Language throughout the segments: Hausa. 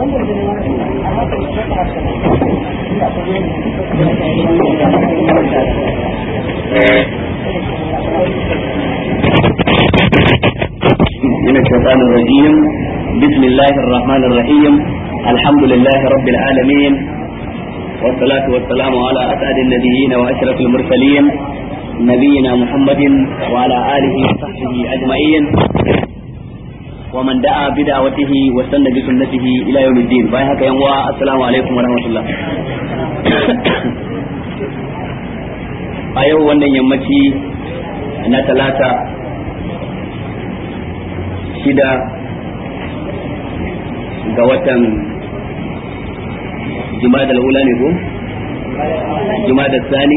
من الشيطان الرجيم بسم الله الرحمن الرحيم الحمد لله رب العالمين والصلاة والسلام على أسعد النبيين وأشرف المرسلين نبينا محمد وعلى آله وصحبه أجمعين ومن دعا بدعوته واستنى بسنته إلى يوم الدين بايهك يوم السلام عليكم ورحمة الله a yau wannan yammaci na talata shida ga watan jumadal ula ne ko jumadal sani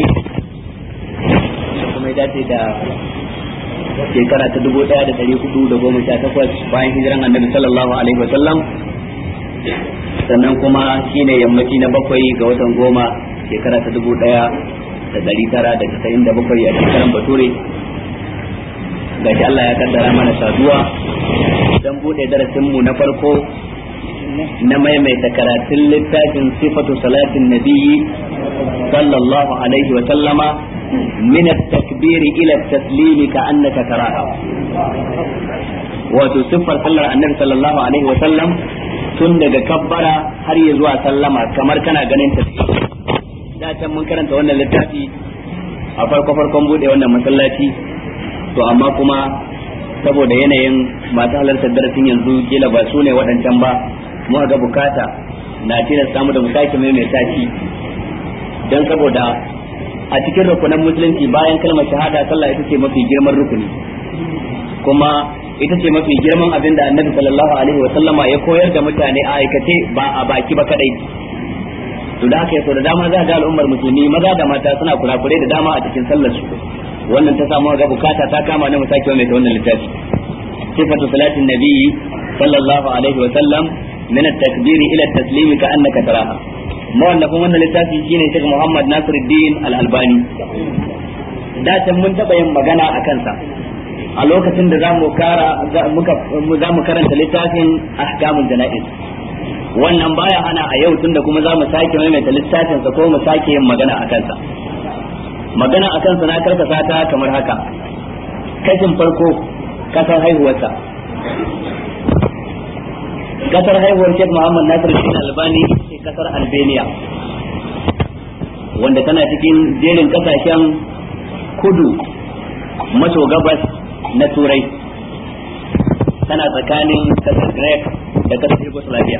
kuma ya dace da shekara ta dubu daya da dari hudu da goma sha takwas bayan hijiran annabi sallallahu alaihi wasallam sannan kuma shine yammaci na bakwai ga watan goma shekara ta dubu daya da dari tara da casa'in da bakwai a shekaran bature gashi Allah ya kaddara mana saduwa don bude darasinmu na farko na maimaita karatun littafin sifatu salatin nabiyyi sallallahu alaihi wa sallama min at-takbir ila at-taslim ka annaka taraha wato siffar sallar annabi sallallahu alaihi wa sallam tun daga kabbara har ya zuwa sallama kamar kana ganin ta da can mun karanta wannan littafi a farko farkon bude wannan masallaci to amma kuma saboda yanayin masu halartar darasin yanzu kila ba su ne waɗancan ba mu ga bukata na tilas samu da musaki mai mai tashi don saboda a cikin rukunan musulunci bayan kalmar shahada sallah ita ce mafi girman rukuni kuma ita ce mafi girman abin da annabi sallallahu alaihi wa sallama ya koyar da mutane a aikace ba a baki ba kadai to da haka yaso da dama za ga al'ummar musulmi maza da mata suna kurakurai da dama a cikin sallar su wannan ta samu ga bukata ta kama na musaki mai ta wannan littafi sifatu salatin nabiyyi sallallahu alaihi wa sallam min at-takbir ila at-taslim ka annaka taraha mawallafin wannan littafi shine Sheikh Muhammad Nasiruddin Al-Albani da can mun taba yin magana a kansa a lokacin da zamu kara muka zamu karanta littafin ahkamul janaiz wannan baya hana a yau tunda kuma za mu sake maimaita littafin sa ko mu sake yin magana a kansa magana a kansa na karkasa ta kamar haka kashin farko kasar haihuwarsa kasar haihuwar Sheikh Muhammad Nasir Din Albani ce kasar Albania wanda tana cikin jerin kasashen kudu maso gabas na turai tana tsakanin kasar Greek da kasar Yugoslavia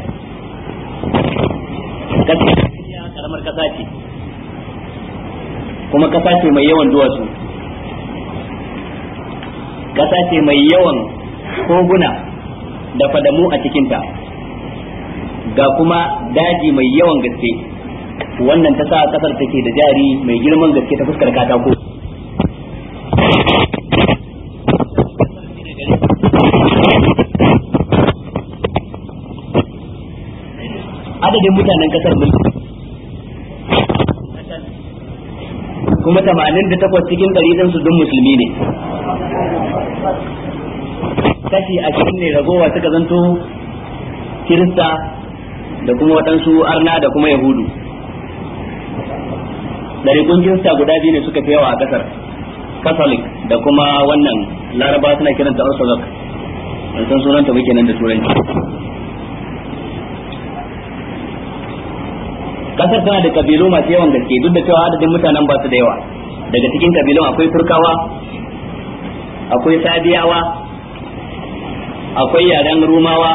kasar Albania karamar kasa ce kuma kasa ce mai yawan duwatsu kasa ce mai yawan koguna da fadamu a cikinta ga kuma daji mai yawan gaske wannan ta sa kasar take da jari mai girman gaske ta fuskar katako adadin mutanen kasar mulki kuma tamanin da takwas cikin ɗari ɗin su dun musulmi ne kashi ashirin ne ragowa suka zanto kirista da kuma waɗansu arna da kuma yahudu ɗarikun kirista guda biyu ne suka fi yawa a ƙasar catholic da kuma wannan laraba suna kiranta orthodox ban san sunanta muke nan da turanci kasar tana da kabilu masu yawan gaske duk da cewa adadin mutanen ba su da yawa daga cikin kabilun akwai turkawa akwai sadiyawa akwai yaren rumawa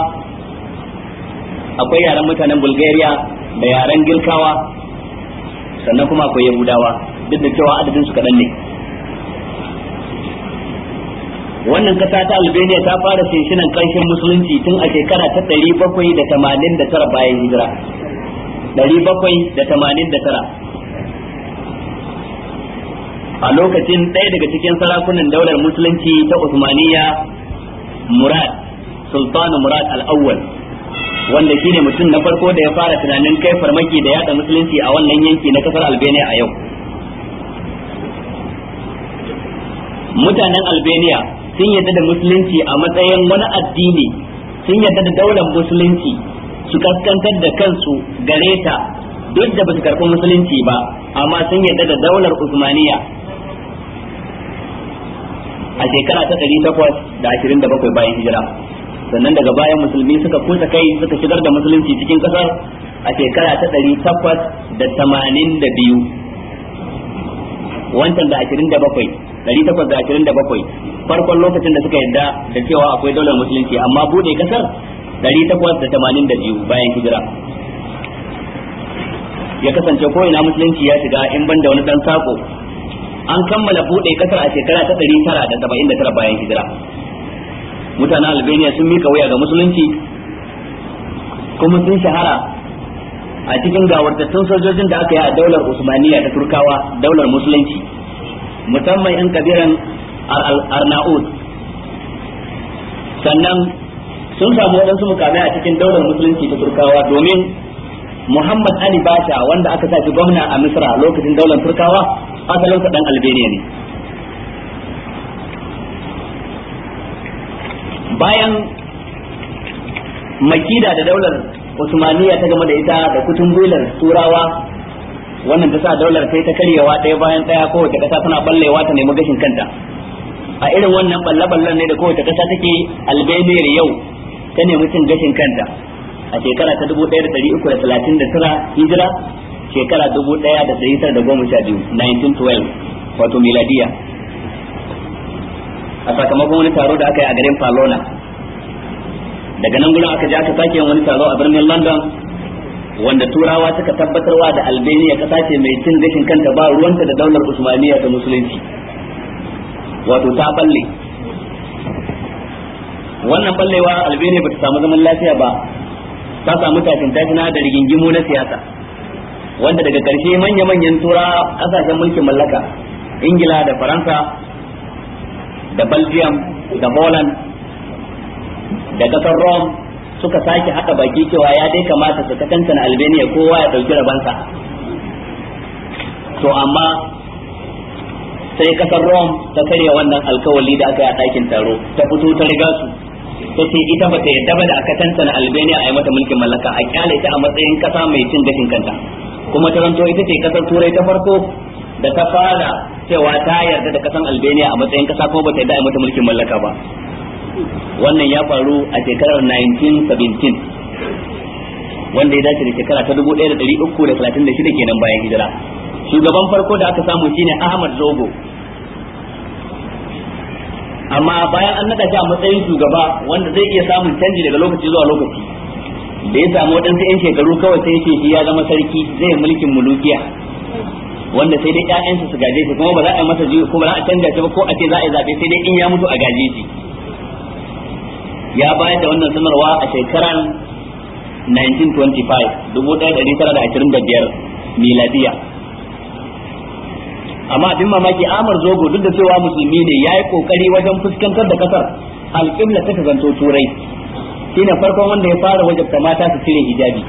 akwai yaren mutanen bulgaria da yaren girkawa sannan kuma akwai yahudawa duk da cewa adadin su kaɗan ne wannan kasa ta albania ta fara shinshinan ƙarshen musulunci tun a shekara ta ɗari bakwai da tamanin da tara bayan hijira ɗari bakwai da tamanin da tara a lokacin ɗaya daga cikin sarakunan daular musulunci ta Usmaniya Murad Sultanu Murad al-Awwal wanda shine mutum na farko da ya fara tunanin kai farmaki da yada musulunci a wannan yanki na kasar Albania a yau mutanen Albania sun yadda da musulunci a matsayin wani addini sun yadda da daular musulunci su kaskantar da kansu gare ta duk da ba su karɓi musulunci ba amma sun yarda da daular usmaniya a shekara ta ɗari takwas da ashirin da bakwai bayan hijira sannan daga bayan musulmi suka kusa kai suka shigar da musulunci cikin ƙasar a shekara ta ɗari takwas da tamanin da biyu wancan da ashirin da bakwai ɗari takwas da ashirin da bakwai farkon lokacin da suka yarda da cewa akwai daular musulunci amma bude ƙasar ɗari takwas da tamanin da biyu bayan hijira ya kasance ko ina musulunci ya shiga in banda wani dan sako an kammala bude kasar a shekara ta 979 bayan hijira mutanen albania sun mika wuya ga musulunci kuma sun shahara a cikin gawartattun sojojin da aka yi a daular usmaniya ta turkawa daular musulunci musamman yan kabiran arnaud sannan sun samu waɗansu mukamai a cikin daular musulunci ta turkawa domin Muhammad Ali Basha wanda aka sa shi gwamna a Misra lokacin daular Turkawa asalinsa dan Albania ne. Bayan makida da daular Usmaniya ta game da ita da kutun gwilar Turawa wannan ta sa daular sai ta karyewa ɗaya bayan ɗaya kowace ƙasa tana ballewa ta nemi gashin kanta. A irin wannan balle-ballen ne da kowace ƙasa take Albania yau ta nemi cin gashin kanta. a shekara ta dubu ɗaya da ɗari uku da talatin da tara hijira shekara dubu ɗaya da ɗari tara da goma sha biyu 1912 wato miladiya a sakamakon wani taro da aka yi a garin Palona daga nan gudun aka je aka sake yin wani taro a birnin London wanda turawa suka tabbatarwa da Albania kasa ce mai cin gashin kanta ba ruwanta da daular Usmaniya ta musulunci wato ta balle wannan ballewa Albania bata samu zaman lafiya ba ta samu tashin tashina da rigingimu na siyasa wanda daga ƙarshe manya-manyan tura ƙasashen mulkin mallaka ingila da faransa da belgium da holland da ƙasar rome suka sake haɗa baki cewa ya dai kamata su kankana albania kowa ya ɗauki rabansa to amma sai ƙasar rome ta karya wannan alkawali da aka yi a ɗakin taro ta fito ta riga su ta ce ita ba ta yadda ba da aka tantana Albania a yi mata mulkin mallaka a kyale ta a matsayin kasa mai cin gashin kanta kuma ta zanto ita ce kasar turai ta farko da ta fara cewa ta yarda da kasan Albania a matsayin kasa kuma ba ta yadda a yi mata mulkin mallaka ba wannan ya faru a shekarar 1917 wanda ya dace da shekara ta 1336 kenan bayan hijira shugaban farko da aka samu shine Ahmad Zogo amma bayan an nada shi a matsayin shugaba wanda zai iya samun canji daga lokaci zuwa lokaci da ya samu waɗansu 'yan shekaru kawai sai ce shi ya zama sarki zai mulkin mulukiya wanda sai dai ƴaƴansa su gaje shi kuma ba za a yi masa jiyo ko ba za a canja shi ba ko a ce za a yi zaɓe sai dai in ya mutu a gaje shi ya bayar da wannan sanarwa a shekarar 1925 1925 miladiya amma abin mamaki amar zogo duk da cewa musulmi ne ya yi kokari wajen fuskantar da kasar alƙibla ta zanto turai shine farkon wanda ya fara wajabta mata su cire hijabi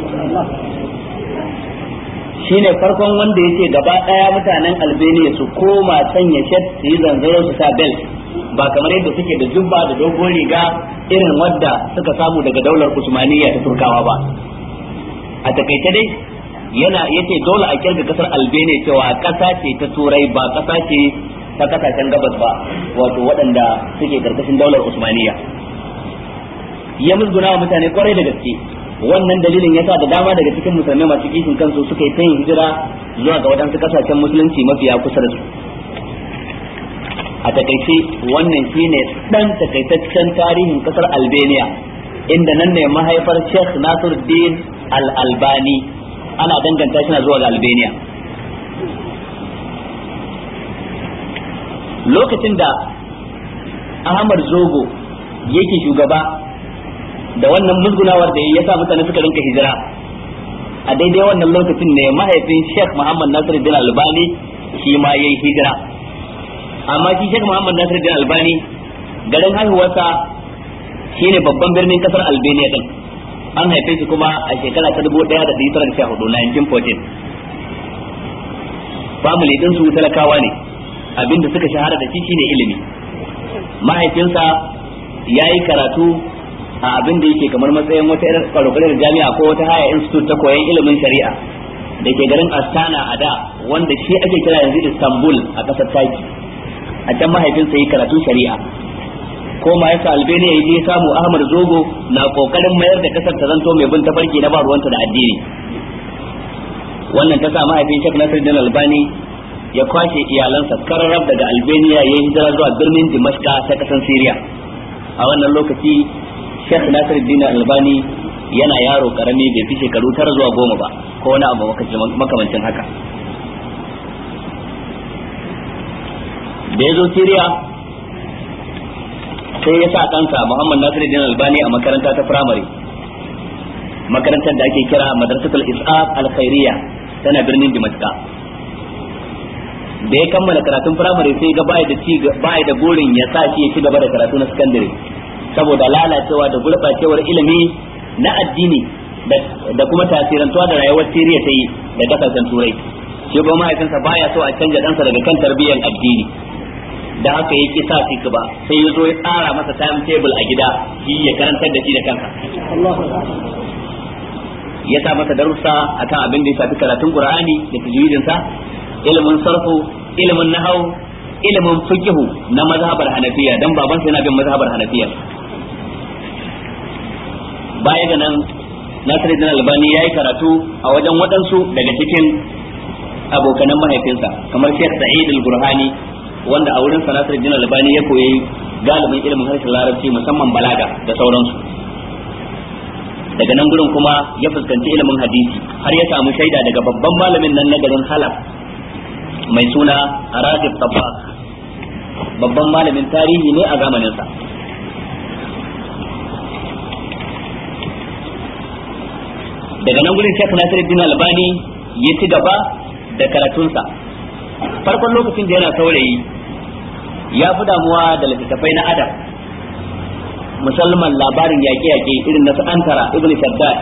shine farkon wanda ya ce gaba ɗaya mutanen albania su koma sanya shet su yi zanzaro su sa belt ba kamar yadda suke da jubba da dogon riga irin wadda suka samu daga daular usmaniya ta turkawa ba a takaice dai yana yace dole a kirga kasar albania cewa kasa ce ta turai ba kasa ce ta kasashen gabas ba wato waɗanda suke karkashin daular usmaniya ya musguna wa mutane kwarai da gaske wannan dalilin yasa da dama daga cikin musulmai masu kishin kansu suka yi ta yin hijira zuwa ga waɗansu kasashen musulunci mafiya kusa da su a takaice wannan shine dan takaitaccen tarihin kasar albania inda nan ne mahaifar sheikh nasiruddin al-albani ana danganta shi zuwa ga albania lokacin da ahmad zogo yake shugaba da wannan musgunawar da ya sa mutane suka rinka hijira a daidai wannan lokacin ne mahaifin sheikh muhammad nasiruddin albani shi ma ya yi hijira amma shi sheikh muhammad nasiruddin albani garin haihuwarsa shine babban birnin kasar albania din an haife shi kuma a shekara ta dubu ɗaya da tara da sha hudu 1914 family din su talakawa ne abinda suka shahara da shi shine ilimi mahaifinsa ya yi karatu a abin da yake kamar matsayin wata irin kwarekwarar jami'a ko wata haya institute ta koyon ilimin shari'a da ke garin astana a da wanda shi ake kira yanzu istanbul a ƙasar taki a can mahaifinsa yi karatun shari'a ko ma yasa albania ya je samu ahmad zogo na kokarin mayar da kasar ta zanto mai bin tafarki na ba ruwanta da addini wannan ta sa mahaifin shek nasiruddin albani ya kwashe iyalansa kararrab daga albania ya hijira zuwa birnin dimashka ta kasar syria a wannan lokaci shek nasiruddin albani yana yaro karami bai fi shekaru tara zuwa goma ba ko wani abu makamancin haka da ya zo syria sai ya sa kansa Muhammad Nasiruddin Albani a makaranta ta firamare makarantar da ake kira Madrasatul Is'af Al-Khairiyya tana birnin Dimashqa da ya kammala karatun firamare sai ga bai da ci bai da burin ya sa shi ya ci gaba da karatu na sakandare saboda lalacewa da gurbacewar ilimi na addini da kuma tasirantuwa da rayuwar Siriya ta yi da kasashen Turai shi ba mahaifinsa baya so a canja ɗansa daga kan tarbiyyar addini da haka ya sa shi ba sai ya zo ya tsara masa time table a gida shi ya karantar da shi da kanka ya sa masa darussa akan abin da ya shafi karatun qur'ani da tajwidin sa ilimin sarfu ilimin nahau ilimin fiqhu na mazhabar hanafiya dan baban sa yana bin mazhabar hanafiya baya ga nan Nasiruddin Albani yayi karatu a wajen waɗansu daga cikin abokanan mahaifinsa kamar Sheikh Sa'id Al-Burhani wanda a wurin sanatar jin albani ya koyi galibin ilimin harshen larabci musamman balaga da sauransu daga nan gurin kuma ya fuskanci ilimin hadisi har ya samu shaida daga babban malamin nan na garin halab mai suna ragib tabbas babban malamin tarihi ne a zamaninsa daga nan gurin shek nasiruddin albani ya ci gaba da karatunsa farkon lokacin da yana saurayi ya fi damuwa da littattafai na adam musamman labarin yaƙe-yaƙe irin na antara ibn shaddad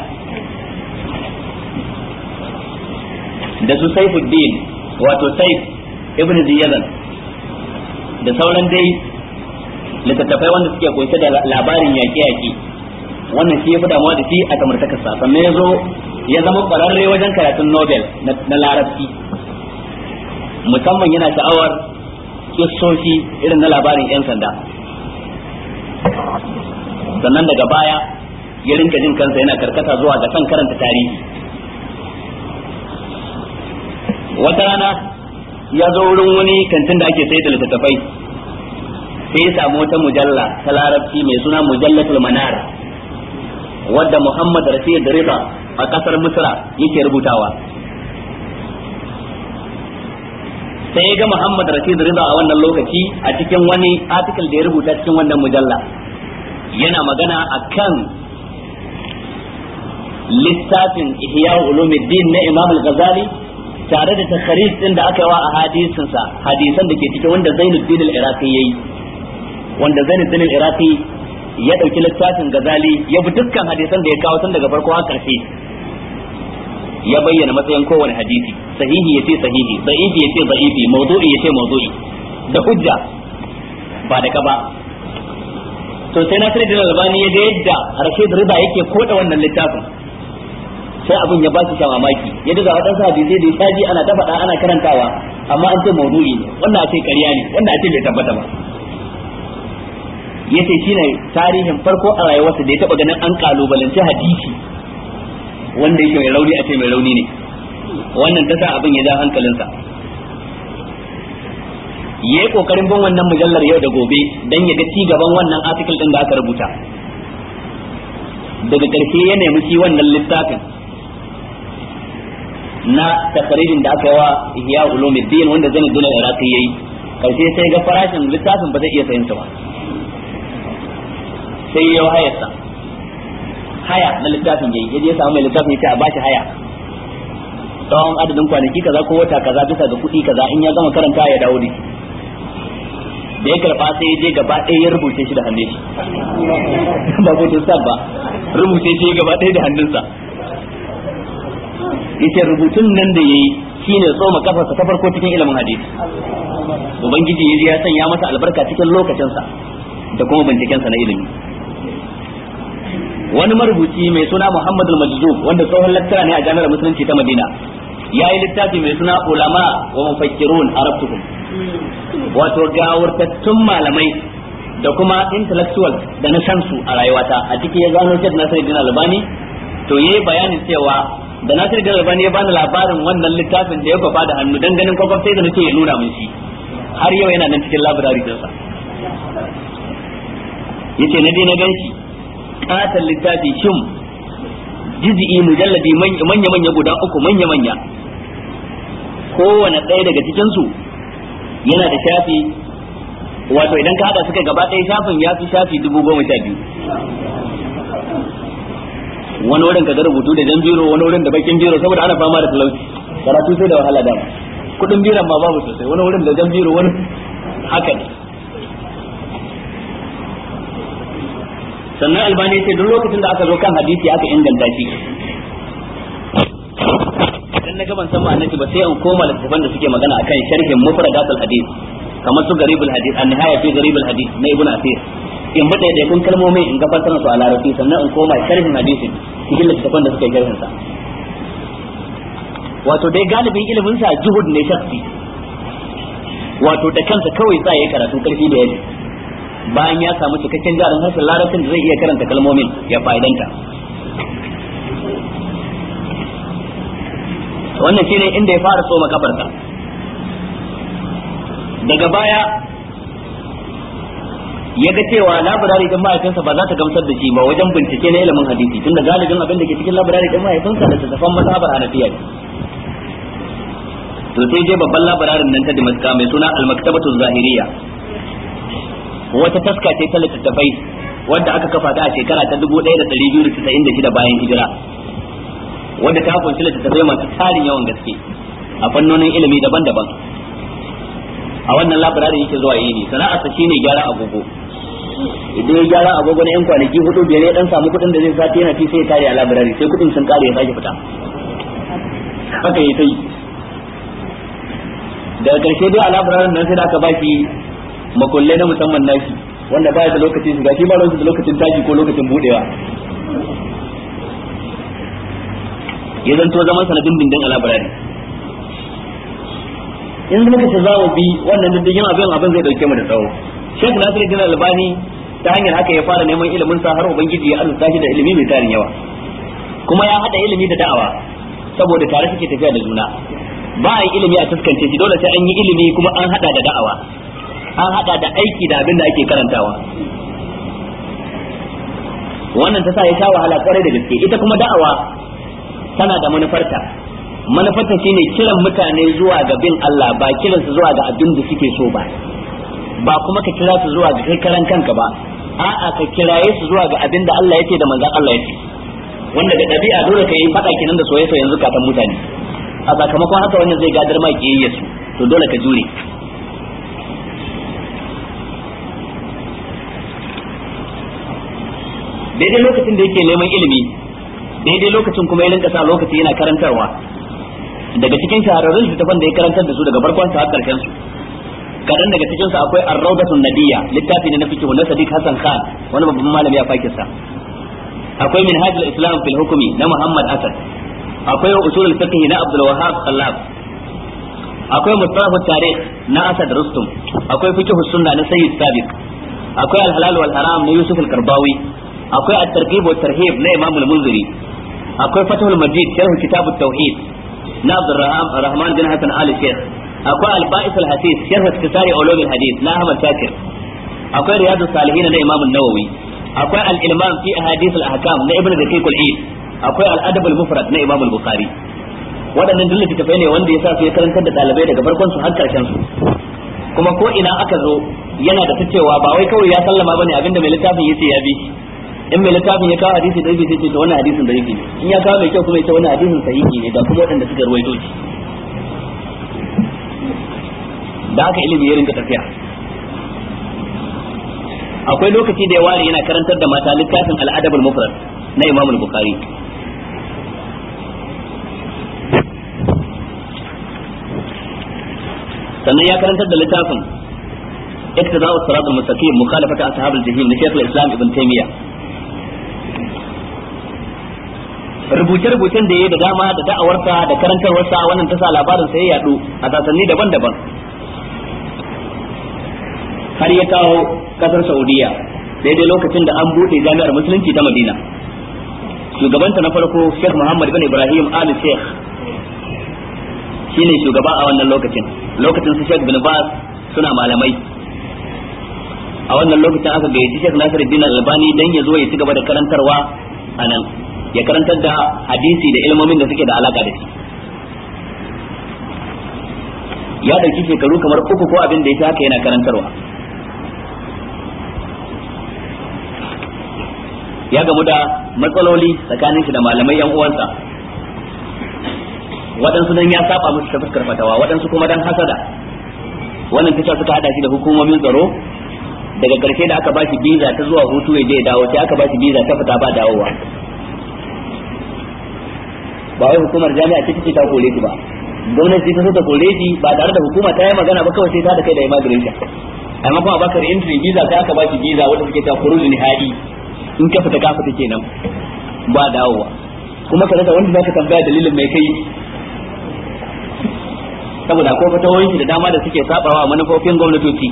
da su saifuddin wato saif ibn ziyadan da sauran dai littattafai wanda suke kunshe da labarin yaƙe-yaƙe wannan shi ya fi damuwa da shi a samartakarsa sannan ya zo ya zama ƙwararre wajen karatun nobel na larabci musamman yana sha'awar kissoshi irin na labarin 'yan sanda sannan daga baya ya rinka jin kansa yana karkata zuwa ga kan karanta tarihi wata rana ya zo wurin wani kantin da ake sayar da littattafai sai ya samu wata mujalla ta larabci mai suna mujallatul manar wadda muhammad rashid rida a kasar misra yake rubutawa sai ya ga Muhammad Rashid Rida a wannan lokaci a cikin wani article da ya rubuta cikin wannan mujalla yana magana akan littafin Ihya Ulumuddin na Imam Al-Ghazali tare da takharij din da aka yi wa a hadisin sa hadisan da ke cikin wanda Zainuddin Al-Iraqi yayi wanda Zainuddin Al-Iraqi ya dauki littafin Ghazali ya bi dukkan hadisan da ya kawo tun daga farko har karshe ya bayyana matsayin kowane hadisi sahihi yace sahihi da'ifi yace da'ifi mawdu'i yace mawdu'i da hujja ba da ka ba to sai Nasir bin Albani ya ga yadda Rashid Rida yake koda wannan littafin sai abin ya ba shi shan mamaki ya daga waɗansu hadisai da ya shaji ana ta faɗa ana karantawa amma an ce mawdu'i ne wannan a ce ƙarya ne wannan a ce bai tabbata ba yace shine tarihin farko a rayuwarsa da ya taba ganin an kalubalanci hadisi wanda yake mai rauni a ce mai rauni ne wannan ta sa abin ya ja hankalinsa yayi kokarin bin wannan mujallar yau da gobe dan ya ga ci gaban wannan article din da aka rubuta daga ƙarshe ya nemi shi wannan littafin na takarijin da aka yi wa ihya ulumuddin wanda zan dole iraqi yayi karshe sai ga farashin littafin ba zai iya sayin ba sai ya hayarsa haya na littafin yayi yaje ya samu mai littafin yace a bashi haya tsawon adadin kwanaki kaza ko wata kaza bisa ga kuɗi kaza in ya gama karanta ya dawo da shi da ya karba sai ya je gaba ɗaya ya rubuce shi da hannun shi ba ko sab ba rubuce shi gaba ɗaya da hannunsa yace rubutun nan da yayi shine tsoma kafarsa ta farko cikin ilimin hadisi ubangiji yaji ya sanya masa albarka cikin lokacinsa da kuma bincikensa na ilimi wani marubuci mai suna Muhammad al-Majzub wanda tsohon lattara ne a jami'ar musulunci ta Madina ya yi littafi mai suna ulama wa mufakkirun arabtukum wato gawurtattun malamai da kuma intellectual da na san su a rayuwata a ciki ya gano Sheikh Nasiruddin Albani to yayi bayanin cewa da Nasiruddin Albani ya bani labarin wannan littafin da ya kwafa da hannu dan ganin kwakwaf sai da nace ya nuna min shi har yau yana nan cikin library dinsa yace na je na ganshi katon littafi shim jiz'i mujalladi manya manya guda uku manya manya kowane ɗaya daga cikin su yana da shafi wato idan ka hada suka gaba ɗaya shafin ya fi shafi dubu goma sha biyu wani wurin ka ga rubutu da jan biro wani wurin da bakin biro saboda ana fama da talauci karatu sai da wahala dama kudin biran ma babu sosai wani wurin da jan biro wani haka ne sannan albani ce duk lokacin da aka zo kan hadisi aka inganta shi idan na gaban san ma'anarki ba sai in koma littafan da suke magana akan sharhin mufradatul hadith kamar su garibul hadith an nihaya fi garibul hadith na ibn asir in bi da kun kalmomin in gabatar su a larabci sannan in koma sharhin hadisin cikin littafan da suke sharhin sa wato dai galibin ilimin sa juhud ne shakhsi wato da kansa kawai sa yayi karatu karfi da yaji bayan ya samu cikakken jarin harshen larabcin da zai iya karanta kalmomin ya fa'idanta wannan shine inda ya fara tsoma kafarsa daga baya ya ga cewa labirari din mahaifinsa ba za ta gamsar da shi ba wajen bincike na ilimin hadisi tunda galibin abin da ke cikin labirari din mahaifinsa da tattafan mazhabar hanafiya ne to sai je babban labirarin nan ta Damascus mai suna al-maktabatu zahiriya wata taska ce ta littattafai wadda aka kafa ta a shekara ta 1296 bayan hijira wadda ta kunshi littattafai masu tarin yawan gaske a fannonin ilimi daban-daban a wannan labirarin yake zuwa yi ne sana'arsa shine gyara agogo idan ya gyara agogo na yan kwanaki hudu biyar ya dan samu kuɗin da zai sati yana fi sai ya kare a labirari sai kuɗin sun kare ya sake fita haka yi ta yi daga karshe dai a labirarin nan sai da aka baki makullai na musamman nashi wanda baya da lokacin shiga shi ba da lokacin tashi ko lokacin budewa ya zanto zaman sanadin dindin a labirari in muka ce za mu bi wannan diddigin abin abin zai dauke mu da tsawo Sheikh Nasiruddin Albani ta hanyar haka ya fara neman ilimin sa har ubangiji ya arzuta shi da ilimi mai tarin yawa kuma ya hada ilimi da da'awa saboda tare suke tafiya da juna ba a yi ilimi a fuskance shi dole sai an yi ilimi kuma an hada da da'awa an hada da aiki da abin da ake karantawa wannan ta sa ya sha wahala kwarai da gaske ita kuma da'awa tana da manufarta manufarta shine kiran mutane zuwa ga bin Allah ba kiran su zuwa ga abin da suke so ba ba kuma ka kira su zuwa ga kai karan kanka ba a'a ka kiraye su zuwa ga abin da Allah yake da manzon Allah yake wanda da ɗabi'a dole ka yi faɗa kenan da soyayya yanzu katan mutane a sakamakon haka wannan zai gadar ma kiyayya su to dole ka jure daidai lokacin da yake neman ilimi daidai lokacin kuma ya rinka sa lokaci yana karantarwa daga cikin shahararrun littafan da ya karantar da su daga farkon sa har karshen su kadan daga cikin su akwai ar-rawdatun nabiyya littafi ne na fiqh na Sadiq Hassan Khan wani babban malami a Pakistan akwai minhajul islam fil hukmi na Muhammad Asad akwai usulul fiqh na Abdul Wahhab Sallab akwai mustalah tarikh na Asad Rustum akwai fiqh sunna na Sayyid Sabiq akwai al-halal wal haram na Yusuf al-Karbawi akwai at-targhib wa tarhib na Imam al-Munziri akwai Fathul Majid sharh kitab at-tauhid na Abdul Rahman bin Hassan Ali Sheikh akwai al-Ba'is al-Hasis sharh iktisari ulum al-hadith na Ahmad Shakir akwai Riyadus Salihin na Imam an-Nawawi akwai al-Ilmam fi ahadith al-ahkam na Ibn Daqiq al-Eid akwai al-Adab al-Mufrad na Imam al-Bukhari waɗannan duk littattafai ne wanda ya sa su ya karantar da ɗalibai daga farkon su har karshen su kuma ko ina aka zo yana da ta cewa ba wai kawai ya sallama bane abinda mai littafin yace ya bi in mai littafin ya kawo hadisi da yake sai ce wannan hadisin da yake ne in ya kawo mai kyau kuma ya ce wannan hadisin sahihi ne ga kuma waɗanda suka ruwaito shi da haka ilimi ya rinka tafiya akwai lokaci da ya ware yana karantar da mata littafin al-adab al-mufrad na Imam al-Bukhari sannan ya karantar da littafin اقتضاء الصراط المستقيم مخالفة أصحاب الجحيم لشيخ الإسلام ابن تيمية rubuce-rubucen da ya da dama da da'awarsa da karantarwarsa wannan ta sa labarin sai ya yadu a sasanni daban-daban har ya kawo kasar saudiya daidai lokacin da an buɗe jami'ar musulunci ta madina shugabanta na farko sheikh muhammad bin ibrahim ali sheikh shine shugaba a wannan lokacin lokacin su sheikh bin bas suna malamai a wannan lokacin aka gayyaci sheikh nasiruddin albani dan ya zo ya ci gaba da karantarwa a nan ya karantar da hadisi da ilmomin da suke da alaka da shi ya dauki shekaru kamar uku ko abin da ya haka yana karantarwa ya gamu da matsaloli tsakanin shi da malamai yan uwansa waɗansu dan ya saba musu ta fuskar fatawa waɗansu kuma dan hasada wannan tasha suka hada shi da hukumomin tsaro daga ƙarshe da aka bashi biza ta zuwa hutu ya je ya dawo sai aka bashi biza ta fita ba dawowa ba wai hukumar jami'a ce take ta kore shi ba gwamnati ta so ta kore shi ba tare da hukuma ta yi magana ba kawai sai ta da kai da immigration amma kuma bakar entry visa sai aka bashi visa wanda suke ta khuruj nihai in ka fita ka fita kenan ba dawowa kuma ka rasa wanda zaka tambaya dalilin mai kai saboda ko fatawoyin da dama da suke sabawa manufofin gwamnatoci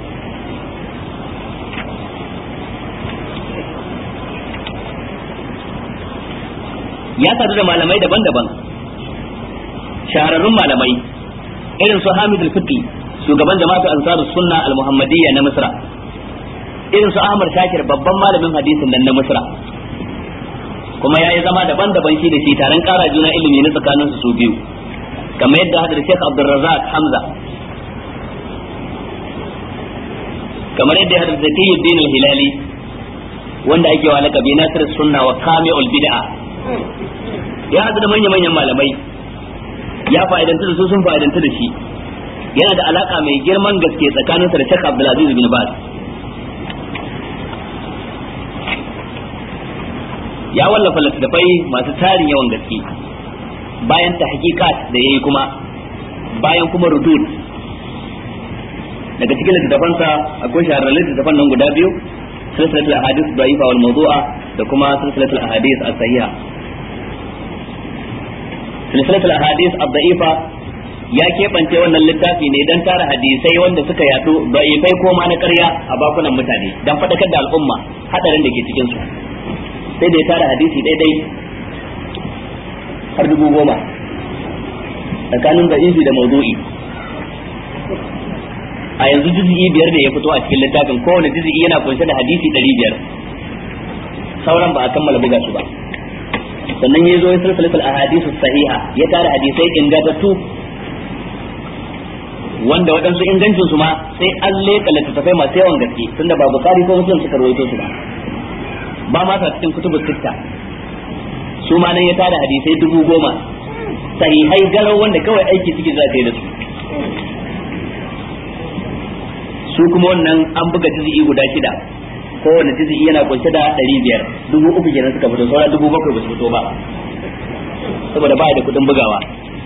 ya sadu da malamai daban-daban shahararrun malamai irin su Hamid al-Fiqi shugaban jama'atu ansarus sunna al-muhammadiyya na Misra irin su Ahmad Shakir babban malamin hadisin nan na Misra kuma yayi zama daban-daban shi da shi taron kara juna ilimi na tsakanin su biyu kamar yadda hadar Sheikh Abdul Razzaq Hamza kamar yadda hadar Zakiyuddin al-Hilali wanda ake wa lakabi Nasir sunna wa Kami'ul bid'a ya haɗu da manya-manyan malamai ya fa'idanta da su sun fa'idanta da shi yana da alaka mai girman gaske tsakaninsa da Sheikh Abdulaziz bin Baz ya wallafa littattafai masu tarin yawan gaske bayan ta hakikat da yayi kuma bayan kuma rudud daga cikin littattafansa akwai shahararren littattafan nan guda biyu silsilatul ahadith da'ifa wal mawdu'a da kuma silsilatul ahadith as-sahiha silsilatul ahadith ad-da'ifa ya keɓance wannan littafi ne don tara hadisai wanda suka yadu da'ifai ko ma na ƙarya a bakunan mutane don faɗakar da al'umma hadarin da ke cikin su sai da ya tara hadisi daidai har dubu goma tsakanin da'ifi da maudu'i a yanzu juz'i biyar da ya fito a cikin littafin kowane juz'i yana kunshe da hadisi ɗari biyar sauran ba a kammala buga su ba sannan ya zo ya silsilatul ahadisu sahiha ya tara hadisai ingantattu wanda waɗansu ingancin su ma sai an leƙa littattafai masu yawan gaske tunda ba bukari ko muslim suka rawaito su ba ba ma sa cikin kutubus sitta su ma nan ya tara hadisai dubu goma sahihai garau wanda kawai aiki suke za ka yi da su su kuma wannan an buga juz'i guda shida kowane juz'i yana kunshe da ɗari biyar dubu uku kenan suka fito saura dubu bakwai ba su fito ba saboda ba da kuɗin bugawa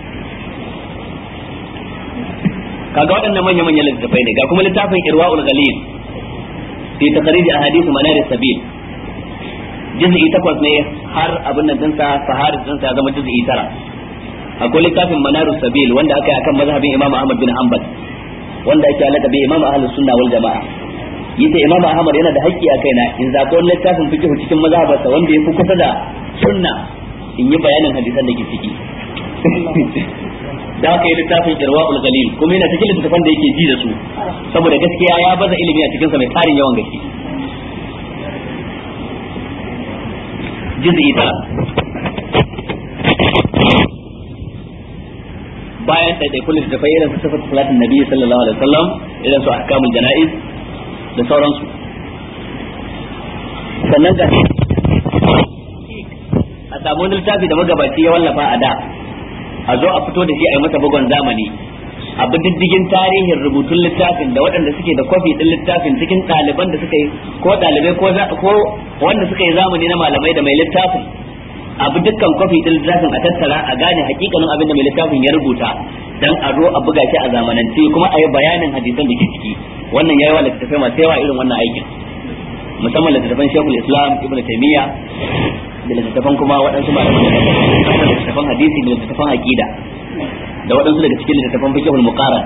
kaga waɗannan manya manyan littattafai ne ga kuma littafin irwaul ghalil fi takhrij ahadith manar sabil juz'i takwas ne har abin nan dinsa sahar dinsa ya zama juz'i tara akwai littafin manar sabil wanda aka yi akan mazhabin imam ahmad bin hanbal wanda ake alaka bi imam ahlus sunna wal jamaa yace imam ahmad yana da haƙƙi a kaina in zaɓi wani littafin fiqh cikin mazhabarsa wanda ya fi kusa da sunna in yi bayanin hadisan da ke ciki da aka yi littafin irwaul galil kuma yana cikin littafan da yake ji da su saboda gaskiya ya baza ilimi a cikinsa mai tarin yawan gaske juz'i tara bayan ɗaiɗaikun littattafai irin su sifat salatin nabi sallallahu alaihi wasallam irin su ahkamul jana'iz da sauransu sannan ga a samu wani littafi da magabaci ya wallafa a da a zo a fito da shi a yi masa bugon zamani a bi diddigin tarihin rubutun littafin da waɗanda suke da kwafi ɗin littafin cikin ɗaliban da suka yi ko ɗalibai ko wanda suka yi zamani na malamai da mai littafin abu dukkan kwafi ɗin littafin a tattara a gane hakikanin abin da mai littafin ya rubuta dan a zo a buga shi a zamanance kuma a yi bayanin hadisan da ke ciki wannan yayi wa littattafai masu yawa irin wannan aikin musamman littattafan shekul islam ibn taymiya da littattafan kuma waɗansu malaman da littattafan hadisi da littattafan aqida da waɗansu daga cikin littattafan fiqhul muqarrar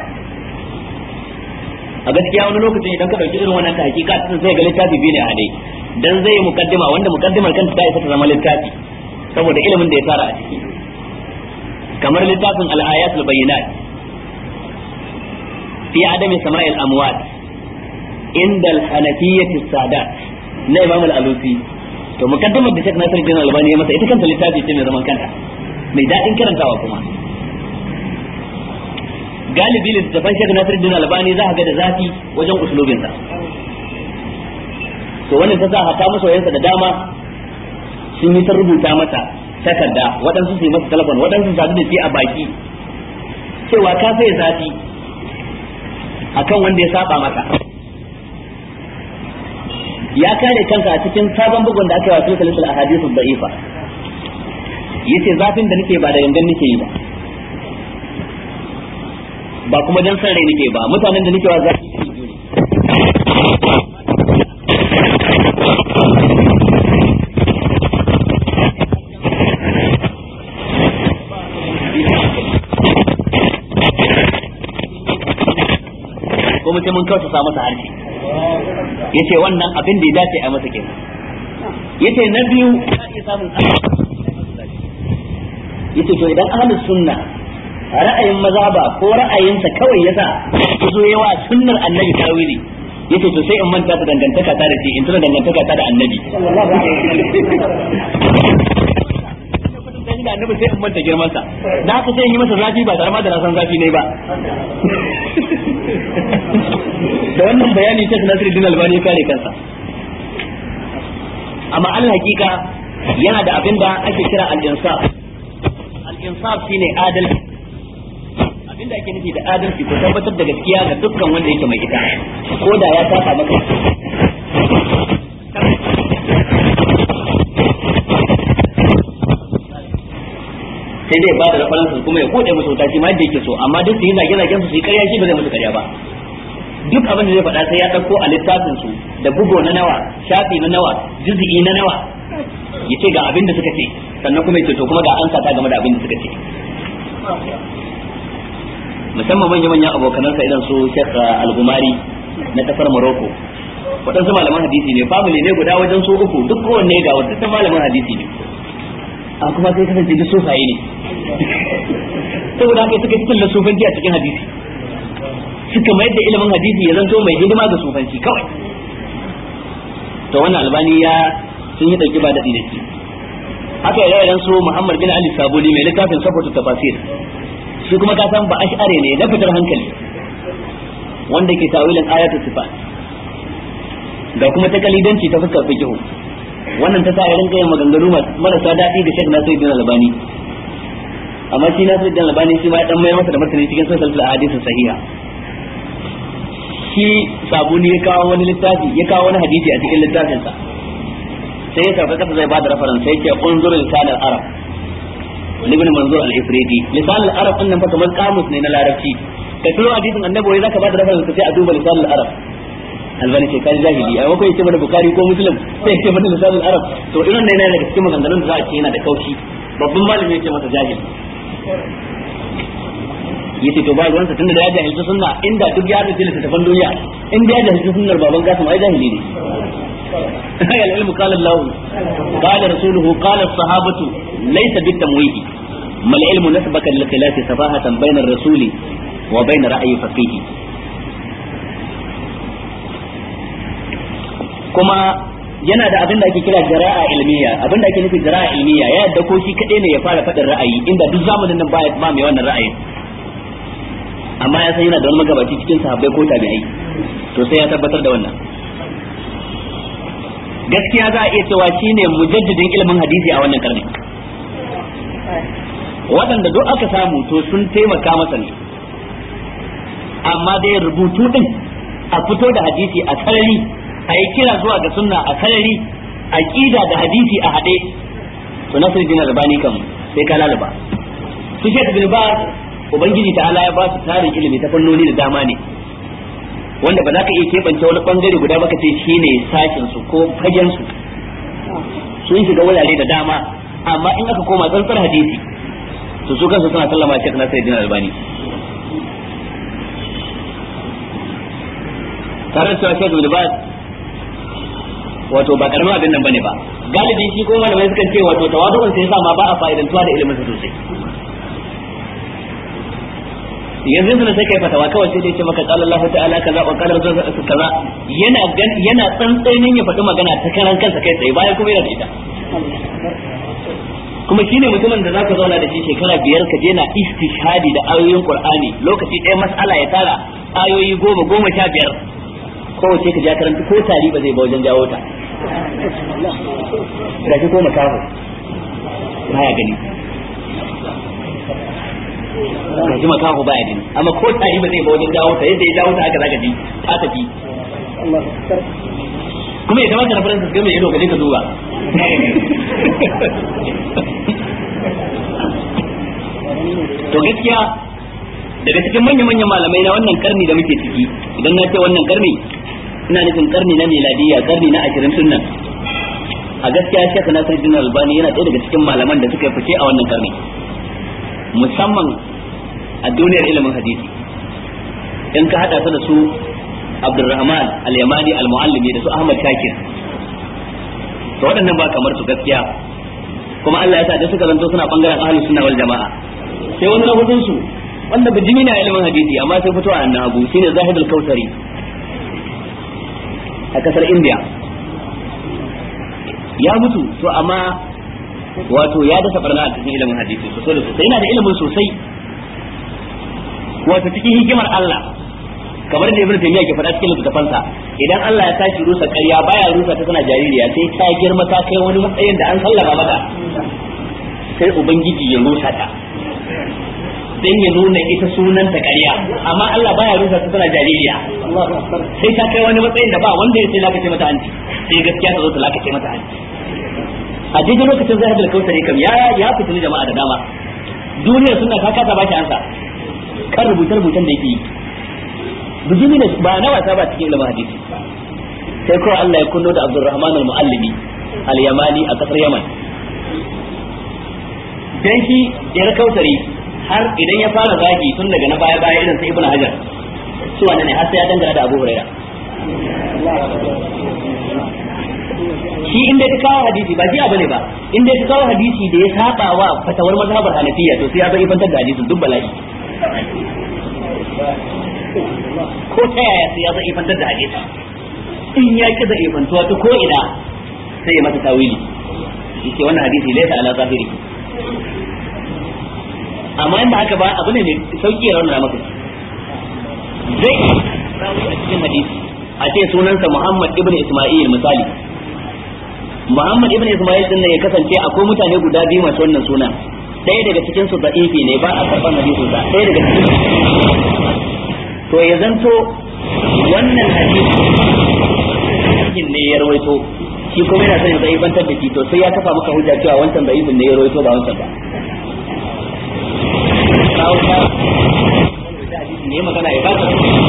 a gaskiya wani lokacin idan ka dauki irin wannan ta hakika tun sai ga littafi biyu ne a dai dan zai mukaddima wanda mukaddimar kanta ta isa ta zama littafi saboda ilimin da ya tara a ciki kamar littafin al-ayatul bayyinat fi adami sama'il amwat inda al-hanafiyyah sadat na imam al-alusi to mukaddimar da Sheikh Nasiruddin Albani ya masa ita kanta littafi ce mai zaman kanta mai daɗin karantawa kuma galibi littattafan Sheikh Nasiruddin Albani za ka ga da zafi wajen usulubinsa to wannan ta sa hata masoyansa da dama sun yi ta rubuta mata takarda waɗansu su yi masa telefon waɗansu su sadu da shi a baki cewa ka sai zafi akan wanda ya saba maka ya kare kanka a cikin sabon bugun da aka yi wa sulsulatul ahadithu da'ifa yace zafin da nake ba da gangan nake yi ba ba kuma dan san rai nake ba mutanen da nake wa zafi kuma sai mun kausa masa harshe yace wannan abin da ya dace a masa kenan yace na biyu ka iya samun yace to idan ahlus sunna ra'ayin mazhaba ko ra'ayinsa kawai yasa zo yawa sunnar annabi tawili yace to sai in manta da dangantaka ta da shi in tuna dangantaka ta da annabi da annabi sai in manta girman sa da haka sai in yi masa zafi ba tare ma da na san zafi ne ba da wannan bayani Sheikh Nasiruddin Albani ya kare kansa amma al hakika yana da abin da ake kira al-insaf al-insaf shine adalci abin da ake nufi da adalci ko tabbatar da gaskiya ga dukkan wanda yake mai ita ko da ya saba maka sai dai ba da references kuma ya kode musu wuta shi ma yadda yake so amma duk su yi zage zagen su su yi karya shi ba zai musu karya ba duk abin da zai faɗa sai ya ɗauko a littafin su da bugo na nawa shafi na nawa juzi'i na nawa ya ce ga abin da suka ce sannan kuma ya ce to kuma ga an ta game da abin da suka ce musamman manya manyan abokanansa irin su Sheikh Al-Gumari na kasar Morocco waɗansu malaman hadisi ne family ne guda wajen su uku duk kowanne ga wata ta malaman hadisi ne a kuma sai kasance duk sufaye ne saboda haka suka cikin da sufanci a cikin hadisi suka mayar da ilimin hadisi ya zanto mai hidima ga sufanci kawai to wannan albani ya sun yi dauki ba daɗi da shi haka ya rayar su Muhammad bin Ali Sabuni mai littafin safatu tafasir shi kuma ka san ba ash'are ne na fitar hankali wanda ke tawilin ayatul sifat ga kuma ta kalidanci ta fuskar fiqh wannan ta sa ya rinka yin maganganu marasa daɗi da Sheikh Nasiruddin Albani amma shi Nasiruddin Albani shi ma ya dan mai masa da martani cikin sunan al-hadith sahiha shi sabuni ya kawo wani littafi ya kawo wani hadisi a cikin littafinsa sai ya sauka kasa zai bada reference sai ya ce unzur lisan al-arab ibn manzur al-ifridi lisan al-arab din nan fa kamar kamus ne na larabci ka turo hadisin annabi wai zaka bada reference sai a duba lisan al-arab albani ce kai jahili a mako yace mana bukari ko muslim sai yace mana lisan al-arab to irin ne yana daga cikin maganganun da za a ce yana da kaushi babban malami yace masa jahili yace to ba ruwansa tunda da ya jahilci sunna inda duk ya rubuta littafin duniya inda ya jahilci sunnar baban kasim ai jahili ne ya ilmu qala Allah qala rasuluhu qala as-sahabatu laysa bitamwihi mal ilmu nasbaka lil khilafi safahatan bayna ar-rasuli wa bayna ra'yi faqihi kuma yana da abin da ake kira jara'a ilmiya abin da ake nufi jara'a ilmiya ya yadda ko shi kadai ne ya fara faɗin ra'ayi inda duk zamanin nan ba ba mai wannan ra'ayin amma ya san yana da wani magabaci cikin sahabbai ko tabi'ai to sai ya tabbatar da wannan gaskiya za a iya cewa shine mujaddidin ilimin hadisi a wannan karni waɗanda duk aka samu to sun taimaka masa ne amma dai rubutu din a fito da hadisi a sarari a yi kira zuwa ga sunna a sarari aqida da hadisi a haɗe to nasiruddin albani kan sai ka lalaba su shek bin ba ubangiji ta ala ya ba su tarin ilimi ta fannoni da dama ne wanda ba za ka iya keɓance wani bangare guda ba ka ce shine sashin su ko fagen su sun shiga wurare da dama amma in aka koma tsantsar hadisi to su kansu suna sallama Sheikh Nasiruddin Albani tare da cewa Sheikh Ibn Baz wato ba karamin abin nan bane ba galibi shi ko malamai sukan ce wato tawadu'un sai yasa ma ba a fa'idantuwa da ilimin sa sosai yanzu yanzu sai kai fatawa kawai sai dai ce maka qala Allah ta'ala kaza wa qala rasul kaza yana yana tsantsainin ya faɗi magana ta karan kansa kai tsaye bayan kuma yana da ita kuma shine mutumin da zaka zauna da shi shekara biyar ka je na istishhadi da ayoyin Qur'ani lokaci ɗaya mas'ala ya tara ayoyi goma goma sha biyar kowace ka ja karanta ko tari ba zai ba wajen jawo ta ga shi ko makaho baya gani ga shi makaho baya gani amma ko tari ba zai ba wajen jawo ta yadda ya jawo ta haka zaka ji ta tafi kuma ya kamata na faransa game ido ka je ka duba to gaskiya daga cikin manya-manyan malamai na wannan karni da muke ciki idan na ce wannan karni ina nufin karni na miladiyya karni na ashirin sunnan a gaskiya shekha nasiruddin albani yana ɗaya daga cikin malaman da suka fice a wannan karni musamman a duniyar ilimin hadisi in ka hada su da su abdurrahman al-yamani al-muallimi da su ahmad shakir to waɗannan ba kamar su gaskiya kuma Allah ya sa da suka zanto suna bangaren ahlus sunna wal jama'a sai wani na hudun su wanda bijimi na ilimin hadisi amma sai fito a annabu shine zahid al-kausari a kasar india ya mutu to amma wato ya dasa barna a cikin ilimin hadisi sosai da sosai yana da ilimin sosai wato cikin hikimar Allah kamar da ibnu taymiya ke faɗa cikin littafansa idan Allah ya tashi rusa ƙarya baya rusa ta tana jaririya sai ta girma ta kai wani matsayin da an sallama mata sai ubangiji ya rusa ta dan ya nuna ita sunan ta ƙarya amma Allah baya rusa ta tana jaririya sai ta kai wani matsayin da ba wanda ya sai lakace mata hanci sai gaskiya ta zo ta lakace mata hanci a daidai lokacin zahid al-kausari kam ya ya fitini jama'a da dama duniyar suna ta kasa ba shi ansa kan rubuce-rubucen da yake yi bijimi ne ba na wasa ba cikin ilimin hadisi sai kawai Allah ya kunno da Abdurrahman al-Muallimi al-Yamani a kasar Yaman dan shi yar kautari har idan ya fara zagi tun daga na baya baya irin sai Ibn Hajar su wannan ne har sai ya dangana da Abu Hurairah shi inda ka kawo hadisi ba jiya bane ba inda ka kawo hadisi da ya saba wa fatawar mazhabar Hanafiya to sai ya zai fantar da hadisin duk bala'i ko ta yaya sai ya zai fantar da hadisi in ya ki zai fantuwa ta ko ina sai ya masa tawili yace wannan hadisi laysa ala zahiri amma in ba haka ba abu ne mai sauki ya rauna maka zai rawu a cikin hadisi a ce sunansa Muhammad ibn Isma'il misali Muhammad ibn Isma'il din ne ya kasance akwai mutane guda biyu masu wannan suna ɗaya daga cikin su da'ifi ne ba a karɓar hadisin sa ɗaya daga cikin to ya zanto wannan hadisi ne ya rawaito shi kuma yana son ya zai bantar da shi to sai ya kafa maka hujja cewa wancan da'ifin ne ya rawaito ba wancan ba kawo ta ne magana ya baka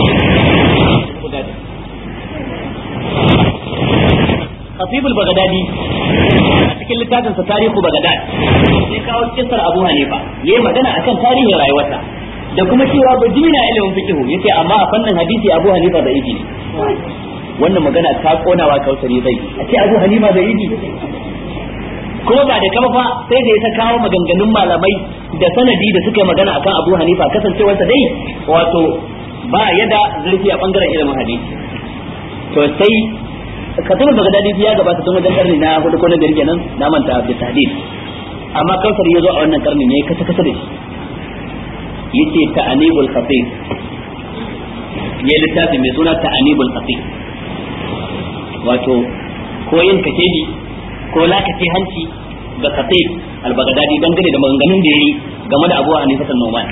Khatib al-Baghdadi a cikin littafin sa Tarihu Baghdad sai kawo kissar Abu Hanifa yayi magana akan tarihin rayuwarsa da kuma cewa bajimi na ilimin fiqh yace amma a fannin hadisi Abu Hanifa da ne wannan magana ta konawa kausari zai a ce Abu Hanifa da ibi kuma ba da kama fa sai da ya ta kawo maganganun malamai da sanadi da suka yi magana akan Abu Hanifa kasancewarsa dai wato ba yada zurfi a bangaren ilimin hadisi to sai katul bagdadi ya gabata tun wajen karni na hudu ko na biyar kenan na manta bi tahdid amma kausar ya zo a wannan karni ne kasa kasa da shi yace ta'anibul khatib ya littafi mai suna ta'anibul khatib wato ko yin kashedi ko lakace hanci ga khatib al-baghdadi dangane da maganganun da yayi game da Abu Hanifa an-Numan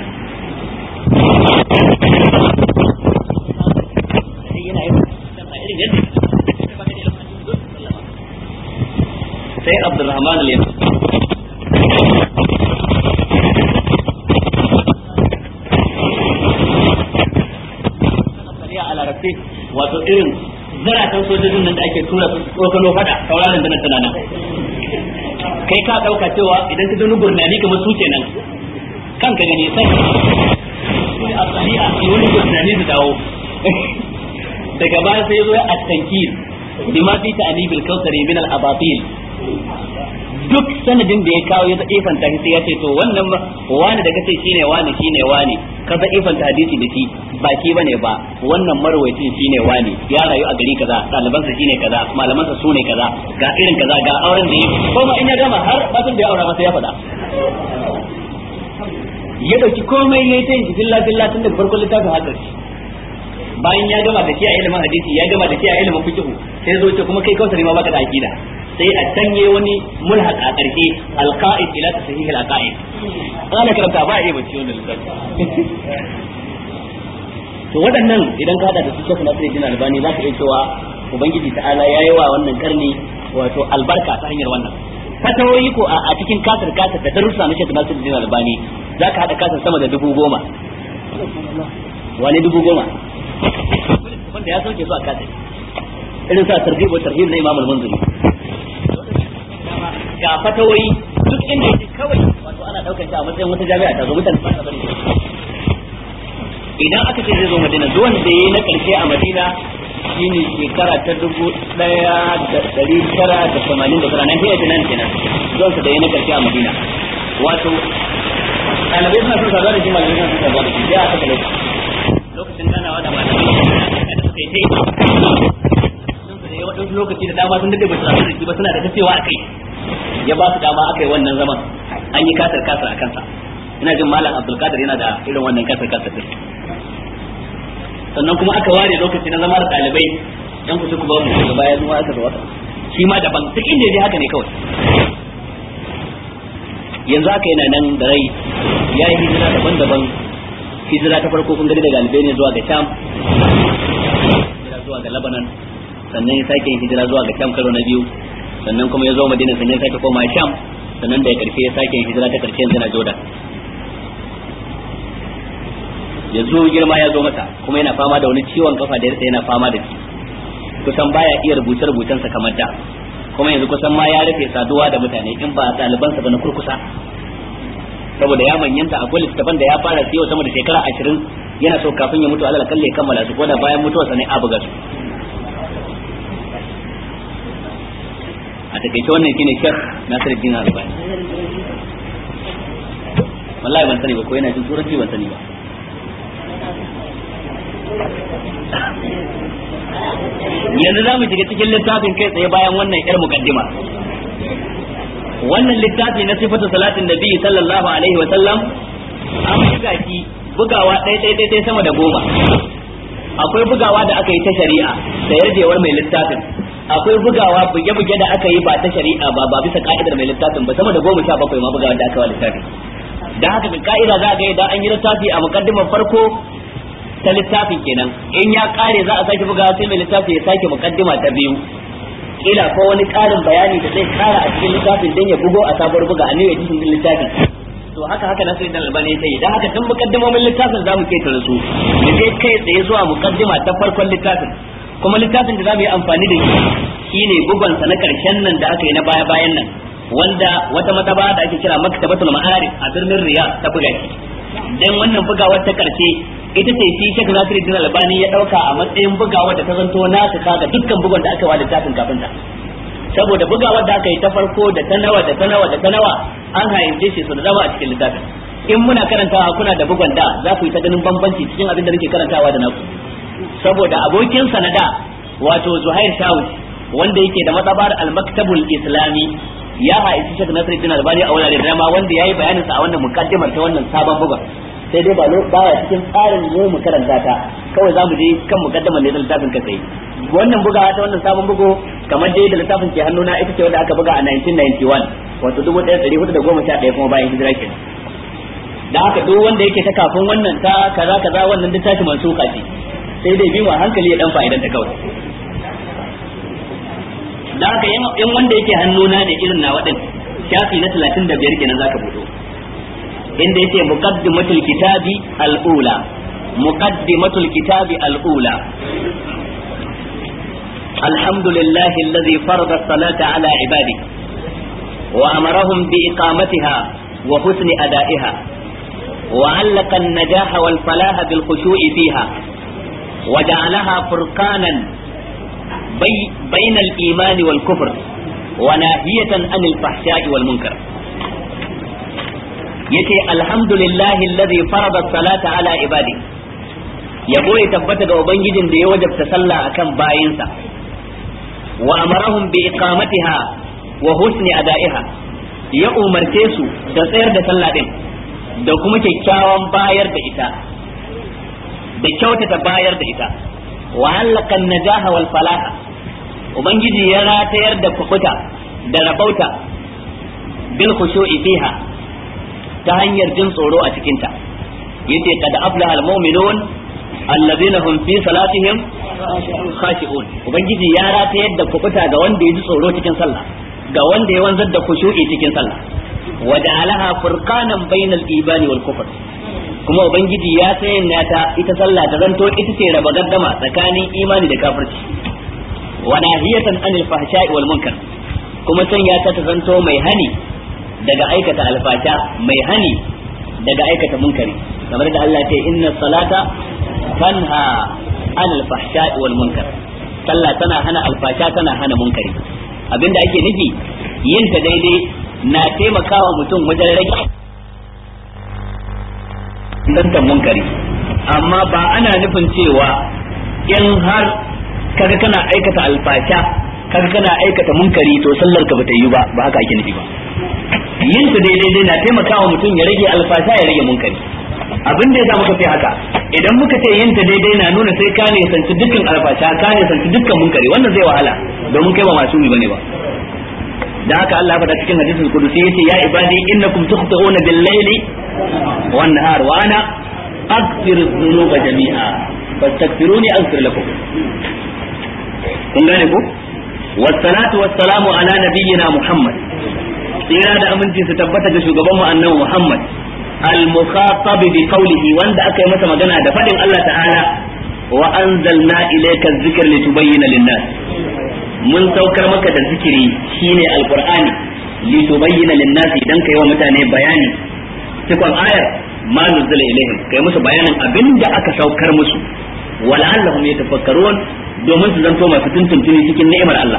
yana yin irin yadda sai Abdulrahman al-Yaman wato irin zaratan sojojin nan da ake tura su tsokano fada sauraron da na tana nan kai ka dauka cewa idan ka gani gurnani kamar su kenan kanka gani sai a tsari'a sai wani gurnani su dawo daga baya sai zo a tankir bima fi ta'nibil kawsari min al abatil duk sanadin da ya kawo ya ifanta shi sai ya ce to wannan wani da kace shine wani shine wani ka da ifanta hadisi da shi ba shi bane ba wannan marwayacin shine wani ya rayu a gari kaza ɗalibansa shine kaza malamansa sune kaza ga irin kaza ga auren da yi ko ma in ya gama har batun da ya aura masa ya faɗa ya dauki komai yayi ta yin filla filla tun daga farkon littafin har ƙarshe bayan ya gama da shi a ilimin hadisi ya gama da shi a ilimin fiqh sai zo ce kuma kai kausari ma baka da aqida sai a canye wani mulhaq a karshe alqaid ila sahih alqaid ana karanta ba a yi bacci wannan lissafi to waɗannan idan ka hada da su Sheikh Nasiruddin Albani zaka iya cewa ubangiji ta'ala yayi wa wannan karni wato albarka ta hanyar wannan fatawoyi ko a cikin kasar kasar da darussa na Sheikh Nasiruddin Albani zaka hada kasar sama da dubu goma wani dubu goma wanda ya sauke su a kasar irin sa tarhib wa tarhib na Imam al-Munziri ga fatawoyi duk inda yake kawai wato ana daukar shi a matsayin wata jami'a ta zo mutane ba ta bari idan aka ce zai zo Madina zuwan da yayi na karshe a Madina shine shekara ta dubu daya da dari tara da tamanin da tara nan sai da nan kenan zuwan sa da yayi na karshe a Madina wato ɗalibai suna son saduwa da shi malamai suna son saduwa da shi sai aka kalle lokacin ganawa da malamai da suka yi ta yi waɗansu lokaci da dama sun dade ba su rasu da shi ba suna da tacewa a kai ya ba su dama aka yi wannan zaman an yi kasar kasar a kansa ina jin malam abdulkadir yana da irin wannan kasar kasar din sannan kuma aka ware lokaci na zama da ɗalibai yan kusa ku ba mu daga baya zuwa aka zuwa shi ma daban duk inda ya haka ne kawai yanzu aka yana nan da rai ya yi hijira daban-daban hijira ta farko kun gani daga albania zuwa ga sham hijira zuwa ga lebanon sannan ya sake yin hijira zuwa ga sham karo na biyu sannan kuma ya zo madina sannan ya sake koma sham sannan da ya karfe ya sake yin hijira ta karshe yanzu na jordan yanzu girma ya zo masa kuma yana fama da wani ciwon kafa da yarsa yana fama da shi kusan baya iya rubuce rubucensa kamar da kuma yanzu kusan ma ya rufe saduwa da mutane in ba ɗalibansa ba na kurkusa saboda ya manyanta akwai littattafan da ya fara siyo sama da shekara ashirin yana so kafin ya mutu alal kalle kammala su ko da bayan mutuwarsa ne a buga su a takaice wannan shine shek Nasiruddin Albani wallahi ban sani ba ko yana jin turanci ban sani ba yanzu za mu shiga cikin littafin kai tsaye bayan wannan yar mukaddima wannan littafi na sifatu salatin nabi sallallahu alaihi wa sallam an buga shi bugawa ɗaya ɗaya ɗaya sama da goma akwai bugawa da aka yi ta shari'a da yarjewar mai littafin akwai bugawa buge-buge da aka yi ba ta shari'a ba ba bisa ka'idar mai littafin ba sama da goma sha bakwai ma bugawa da aka wa littafin da haka ga ka'ida za a ga idan an yi littafi a mukaddimar farko ta littafin kenan in ya kare za a sake bugawa sai mai littafi ya sake mukaddima ta biyu kila ko wani karin bayani da zai kara a cikin littafin dan ya bugo a sabuwar buga a ne ya cikin littafin to haka haka nasu idan albani ya yi dan haka tun mukaddimomin littafin za mu ketare su mu je kai tsaye zuwa mukaddima ta farkon littafin kuma littafin da za mu yi amfani da shi shine bugonsa na karshen nan da aka yi na baya bayan nan wanda wata mataba da ake kira maktabatul ma'arif a birnin riyad ta buga shi dan wannan bugawar ta karshe ita ce shi Sheikh Nasiruddin Albani ya dauka a matsayin bugawar da ta zanto nasu kaga dukkan bugun da aka wa littafin kafin ta saboda bugawar da aka yi ta farko da ta nawa da ta nawa da ta nawa an hayyace shi su da dama a cikin littafin in muna karantawa kuna da bugun da za ku yi ta ganin bambanci cikin abin da nake karantawa da naku saboda abokin sanada wato Zuhair Shawus wanda yake da matsabar al-Maktabul Islami ya haifi Sheikh Nasiruddin Albani a wurare da dama wanda yayi bayanin sa a wannan mukaddimar ta wannan sabon bugun sai dai ba baya cikin tsarin mu mu karanta ta kawai za mu je kan mukaddamar ne da littafin ka sai wannan bugawa ta wannan sabon bugu kamar dai da littafin ke hannuna ita ce wanda aka buga a 1991 wato 1411 kuma bayan hijira kenan da haka duk wanda yake ta kafin wannan ta kaza kaza wannan littafi mansuka ce sai dai bi mu hankali ya dan fa'idan ta kawai da haka in wanda yake hannuna ne irin na waɗin shafi na 35 kenan zaka budo inda yake muqaddimatul kitabi al-ula muqaddimatul kitabi al-ula الحمد لله الذي فرض الصلاة على عباده وأمرهم بإقامتها وحسن أدائها وعلق النجاح والفلاح بالخشوع فيها وجعلها فرقانا بي بين الإيمان والكفر وناهية عن الفحشاء والمنكر yace alhamdulillahi alladhi farada salata ala ibadi yabo ya tabbata ga ubangijin da ya wajabta sallah akan bayinsa wa amarahum bi iqamatiha wa husni ada'iha ya umarce su da tsayar da sallah din da kuma kyakkyawan bayar da ita da kyautata bayar da ita wa halaka najaha wal falaha ubangiji ya ratayar da kukuta da rabauta bil khushu'i fiha ta hanyar jin tsoro a cikinta yace kad aflaha al mu'minun allazina hum fi salatihim khashi'un ubangiji ya ratayar da kukuta ga wanda ya ji tsoro cikin sallah ga wanda ya wanzar da khushu'i cikin sallah wa ja'alaha furqanan bainal imani wal kufr kuma ubangiji ya sanya ta ita sallah ta zanto ita ce raba gaddama tsakanin imani da kafirci wa nahiyatan anil fahsha'i wal munkar kuma sanya ta ta zanto mai hani daga aikata alfasha mai hani daga aikata munkari kamar da Allah ce inna salata tanha anil fahsha'i wal munkar sallah tana hana alfasha tana hana munkari abinda ake nufi yin ta daidai na taimakawa mutum wajen rage dantan munkari amma ba ana nufin cewa in har kaga kana aikata alfasha kaga kana aikata munkari to sallar ka bata yi ba ba haka ake nufi ba yin ta daidai dai na taimakawa mutum ya rage alfasha ya rage munkari abin da yasa muka fi haka idan muka ce yin ta daidai na nuna sai ka ne sanci dukkan alfasha ka ne sanci dukkan munkari wannan zai wahala domin kai ba masu yi bane ba da haka Allah faɗa cikin hadisul qudusi yace ya ibadi innakum tukhti'una bil layli wan nahar wa ana aghfiru dhunuba jami'a fastaghfiruni aghfir lakum kun gane ko wassalatu wassalamu ala nabiyyina muhammad tsira da aminci su tabbata ga shugaban mu annabi muhammad al-mukhatab bi qawlihi wanda aka yi masa magana da fadin Allah ta'ala wa anzalna ilayka adh-dhikra litubayyana lin-nas mun saukar maka da zikiri shine alqur'ani li tubayyana lin-nasi dan kai wa mutane bayani cikon ayar ma nuzila ilaihim kai musu bayanin abinda aka saukar musu wala'allahum yatafakkarun domin su zanto masu tuntuntuni cikin ni'imar Allah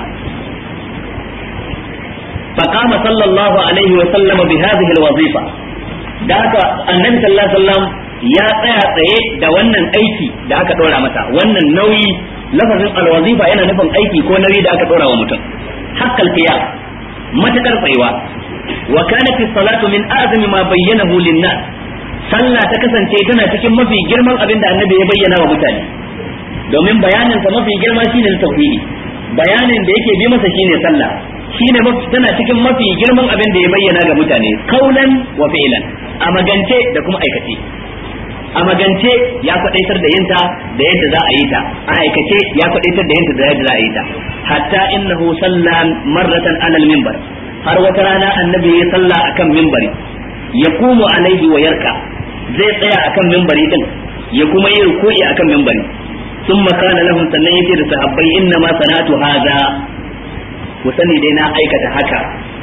فقام صلى الله عليه وسلم بهذه الوظيفة da haka annabi sallallahu alaihi wasallam ya tsaya tsaye da wannan aiki da aka dora masa wannan nauyi lafazin alwazifa yana nufin aiki ko nauyi da aka dora wa mutum hakkal qiyam matakar tsayuwa wa kanat salatu min azmi ma bayyanahu lin-nas sallah ta kasance tana cikin mafi girman abin da annabi ya bayyana wa mutane domin bayanin sa mafi girma shine tauhidi bayanin da yake bi masa shine sallah shine tana cikin mafi girman abin da ya bayyana ga mutane kaulan wa fi'lan a magance da kuma aikace a magance ya kwadaitar da yinta da yadda za a yi ta a aikace ya kwadaitar da yinta da yadda za a yi ta hatta innahu sallan marratan alal minbar har wata rana annabi ya salla akan minbari ya kumu alaihi wa yarka zai tsaya akan minbari din ya kuma yi ruku'i akan minbari ثم كان لهم sannan yace da sahabbai inna ma sanatu hadha ku sani dai na aikata haka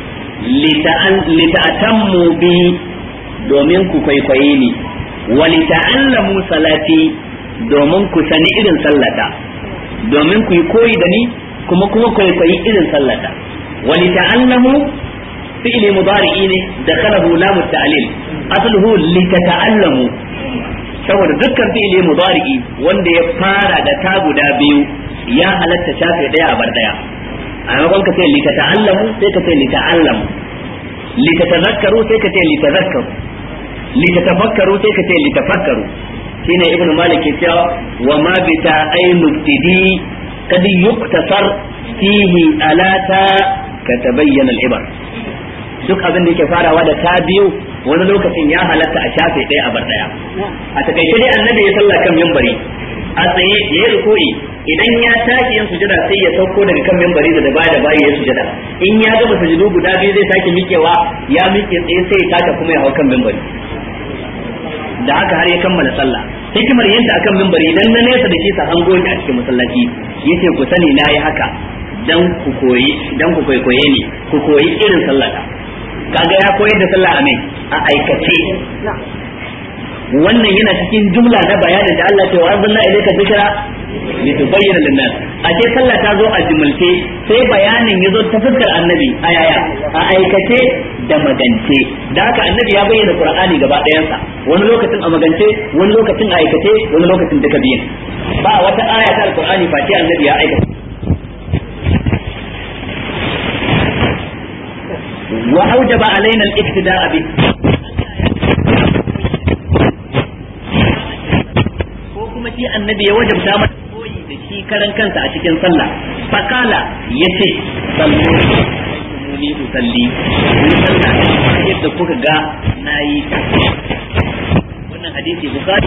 lita'atammu bi domin ku kwaikwaye ni wa lita'allamu salati domin ku sani irin sallata domin ku yi koyi da ni kuma kuma kwaikwayi irin sallata wa lita'allamu fi'li mudari'i ne da kalahu lamu ta'lil asluhu litata'allamu saboda dukkan fi'li mudari'i wanda ya fara da ta guda biyu ya halatta shafe daya a bar daya a maimakon ka ce li ta'allamu sai ka ce li ta'allamu li tazakkaru sai ka ce li tazakkaru li tafakkaru sai ka ce li tafakkaru shine ibn malik ya cewa wa ma bi ta'ainu tidi kad yuktasar fihi alata ka tabayyana al-ibar duk abin da yake farawa da ta biyu wani lokacin ya halatta a shafe ɗaya a bar ɗaya a takaice dai annabi ya sallah kan mimbari a tsaye ya yi ruku'i idan ya tashi yin sujada sai ya sauko daga kan mimbari da baya da baya ya sujada in ya gama sujudu guda biyu zai sake miƙewa ya miƙe tsaye sai ya taka kuma ya hau kan mimbari da haka har ya kammala sallah hikimar yin ta akan mimbari idan na nesa da shi sa hango a cikin masallaci yace ku sani na yi haka dan ku koyi dan ku kwaikwaye ni ku koyi irin sallata kaga ya koyar da sallah a mai a aikace wannan yana cikin jumla na bayanin da Allah ce wa anzalna ilayka dhikra litubayyana lin-nas a ce sallah ta zo a jumulce sai bayanin yazo ta fuskar annabi a yaya a aikace da magance da haka annabi ya bayyana qur'ani gaba ɗayansa wani lokacin a magance wani lokacin a aikace wani lokacin duka biyan ba wata aya ta alqur'ani face annabi ya aikata wa aujaba alaina al-iktida'a bi ko kuma shi annabi ya wajabta mata koyi da shi karan kansa a cikin sallah fakala yace sallu muni usalli ni sallah yadda kuka ga nayi wannan hadisi bukhari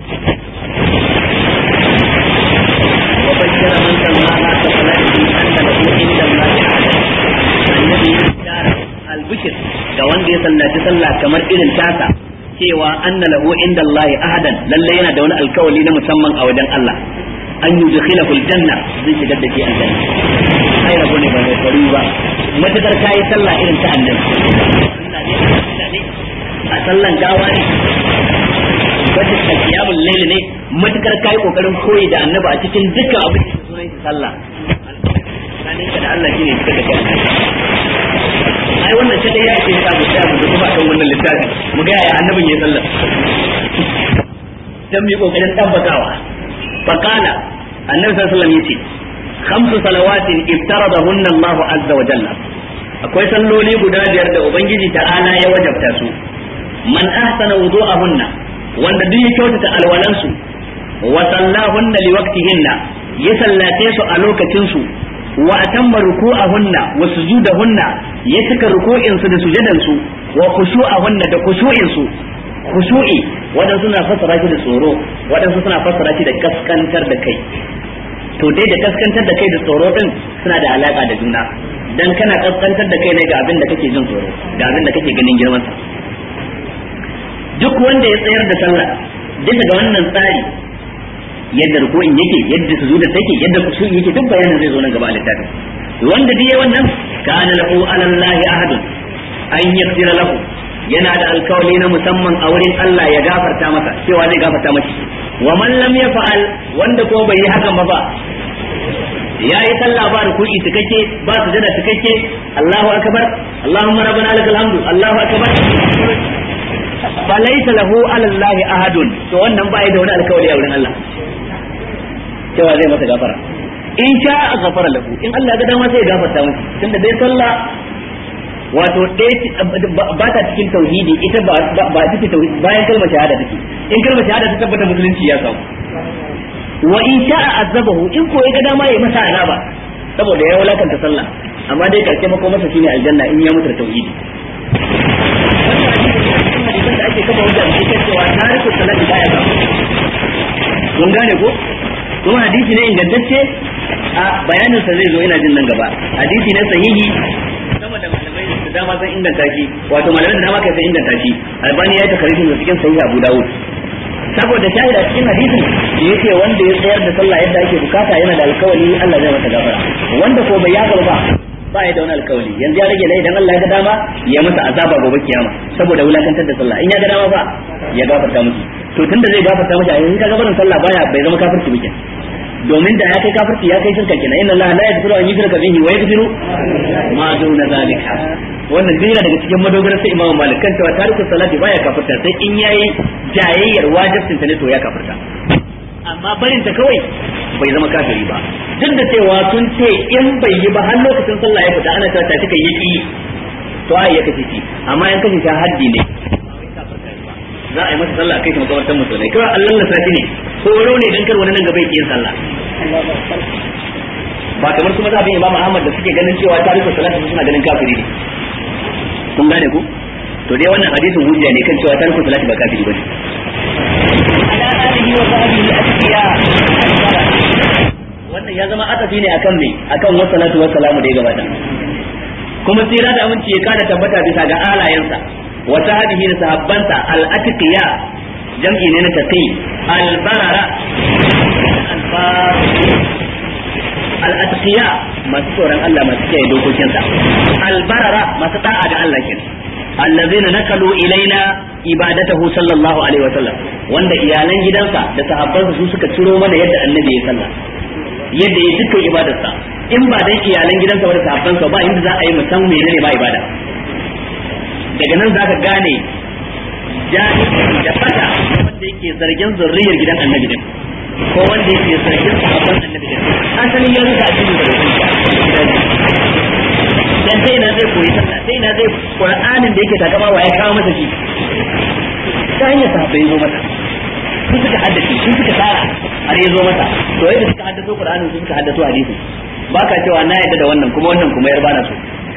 wa bashara man sallaha ka salati anna lahu inda Allah annabi ya tsara albishir ga wanda ya sallaci sallah kamar irin tasa cewa anna lahu inda Allah ahadan lalle yana da wani alkawali na musamman a wajen Allah an yudkhilahu aljanna zai shigar da shi aljanna ai rabo ne ba mai fari ba matakar kai sallah irin ta annabi a sallan gawa ne wata kiyamul layl ne matakar kai kokarin koyi da annabi a cikin dukkan abin da sunan shi sallah tsakaninka da Allah shine suka kai ai wannan kadai ya ce sa mu tsaya mu kuma kan wannan littafi mu ga yaya annabin ya sallar dan mu yi kokarin tabbatawa faqala annabi sallallahu alaihi wasallam yace khamsu salawatin iftaradahunna Allahu azza wa jalla akwai salloli guda biyar da ubangiji ta'ala ya wajabta su man ahsana wudu'ahunna wanda duk ya kyautata alwalansu wa sallahunna liwaqtihinna ya sallace su a lokacin su wa atamma ruku'ahunna wa sujudahunna ya cika ruku'in su da sujudan su wa khushu'ahunna da khushu'in su khushu'i wadansu suna fassara shi da tsoro wadansu suna fassara shi da kaskantar da kai to dai da kaskantar da kai da tsoro din suna da alaka da juna dan kana kaskantar da kai ne ga abin da kake jin tsoro ga abin da kake ganin girman sa duk wanda ya tsayar da sallah bisa ga wannan tsari yadda ruku'in yake yadda sujuda take yadda kusuri yake duk bayanin zai zo nan gaba a littafin wanda dai wannan kana lahu alallahi ahadun an yaghfira lahu yana da alkawali na musamman a wurin Allah ya gafarta masa cewa zai gafarta masa wa man lam yaf'al wanda ko bai yi hakan ba ba ya yi sallah ba ruku'i cikakke ba sujada cikakke Allahu akbar Allahumma rabbana lakal hamdu Allahu akbar fa laysa lahu alallahi ahadun to wannan ba da wani alkawali a wurin Allah cewa zai masa gafara in sha a gafara lahu in Allah ga dama sai ya gafarta masa tunda dai sallah wato ba ta cikin tauhidi ita ba ba ita ce tauhidi bayan kalmar shahada take in kalmar shahada ta tabbata musulunci ya samu wa in sha azabahu in ko ya ga dama ya masa azaba saboda ya wulakanta sallah amma dai karshe mako masa shine aljanna in ya mutu da tauhidi wannan da ake kafa wajen da cewa tarihin salati baya ga mun gane ko kuma hadisi ne ingantacce a bayanin sa zai zo ina jin nan gaba hadisi ne sahihi sama da malamai da dama sun inganta shi wato malamai da dama kai sun inganta shi albani ya yi takarishin da cikin sahihi abu dawud saboda shahida cikin hadisin da yake wanda ya tsayar da sallah yadda ake bukata yana da alkawali Allah zai masa gafara wanda ko bai yaga ba ba ya da wani alkawali yanzu ya rage ne idan Allah ya ga dama ya masa azaba gobe kiyama saboda wulakantar da sallah in ya ga dama ba ya gafarta musu to tunda zai gafarta masa yanzu kaga barin sallah baya bai zama kafirci bikin domin da ya kai kafirci ya kai shirka kenan inna Allah la yaghfiru an yushraka bihi wa yaghfiru ma duna zalika wannan duk yana daga cikin madogarar sai Imam Malik kan cewa tariku salati baya kafirta sai in yayi jayayyar wajibin ta ne to ya kafirta amma barin ta kawai bai zama kafiri ba duk da cewa sun ce in bai yi ba har lokacin sallah ya fita ana cewa ta kika yi to ai ya kace shi amma in kace ta haddi ne za a yi masa sallah kai shi makabartar musulmai kawai Allah na sati ne horo ne dan kar wani nan gaba yin sallah ba kamar kuma zabin Imam Ahmad da suke ganin cewa tarihin salati suna ganin kafiri ne kun gane ku to dai wannan hadisin hujja ne kan cewa tarihin salati ba kafiri bane ala alihi wa sahbihi atqiya wannan ya zama atafi ne akan me akan wassalatu wassalamu da ya gabata kuma tsira da aminci ya kada tabbata bisa ga alayensa wa sahbihi da sahabbansa al-atqiya jam'i ne na taqi al-barara al-atqiya masu tsoron Allah masu kiyaye dokokinsa al-barara masu da'a ga Allah kenan allazina nakalu ilaina ibadatahu sallallahu alaihi wa sallam wanda iyalan gidansa da sahabbansa su suka ciro mana yadda annabi ya sallah yadda ya dukkan ibadarsa in ba dan iyalan gidansa ba da sahabbansa ba inda za a yi musan menene ba ibada daga nan zaka gane jahili da fata wanda yake zargin zurriyar gidan annabi din ko wanda yake zargin sahabban annabi din asalin ya ruka addini da dan sai ina zai koyi sallah sai ina zai qur'anin da yake takama wa ya kawo masa shi ta hanyar sahabbai zo mata sun suka haddace sun suka tsara har ya zo mata to yadda suka haddace qur'anin sun suka haddace hadisi baka cewa na yadda da wannan kuma wannan kuma yar bana so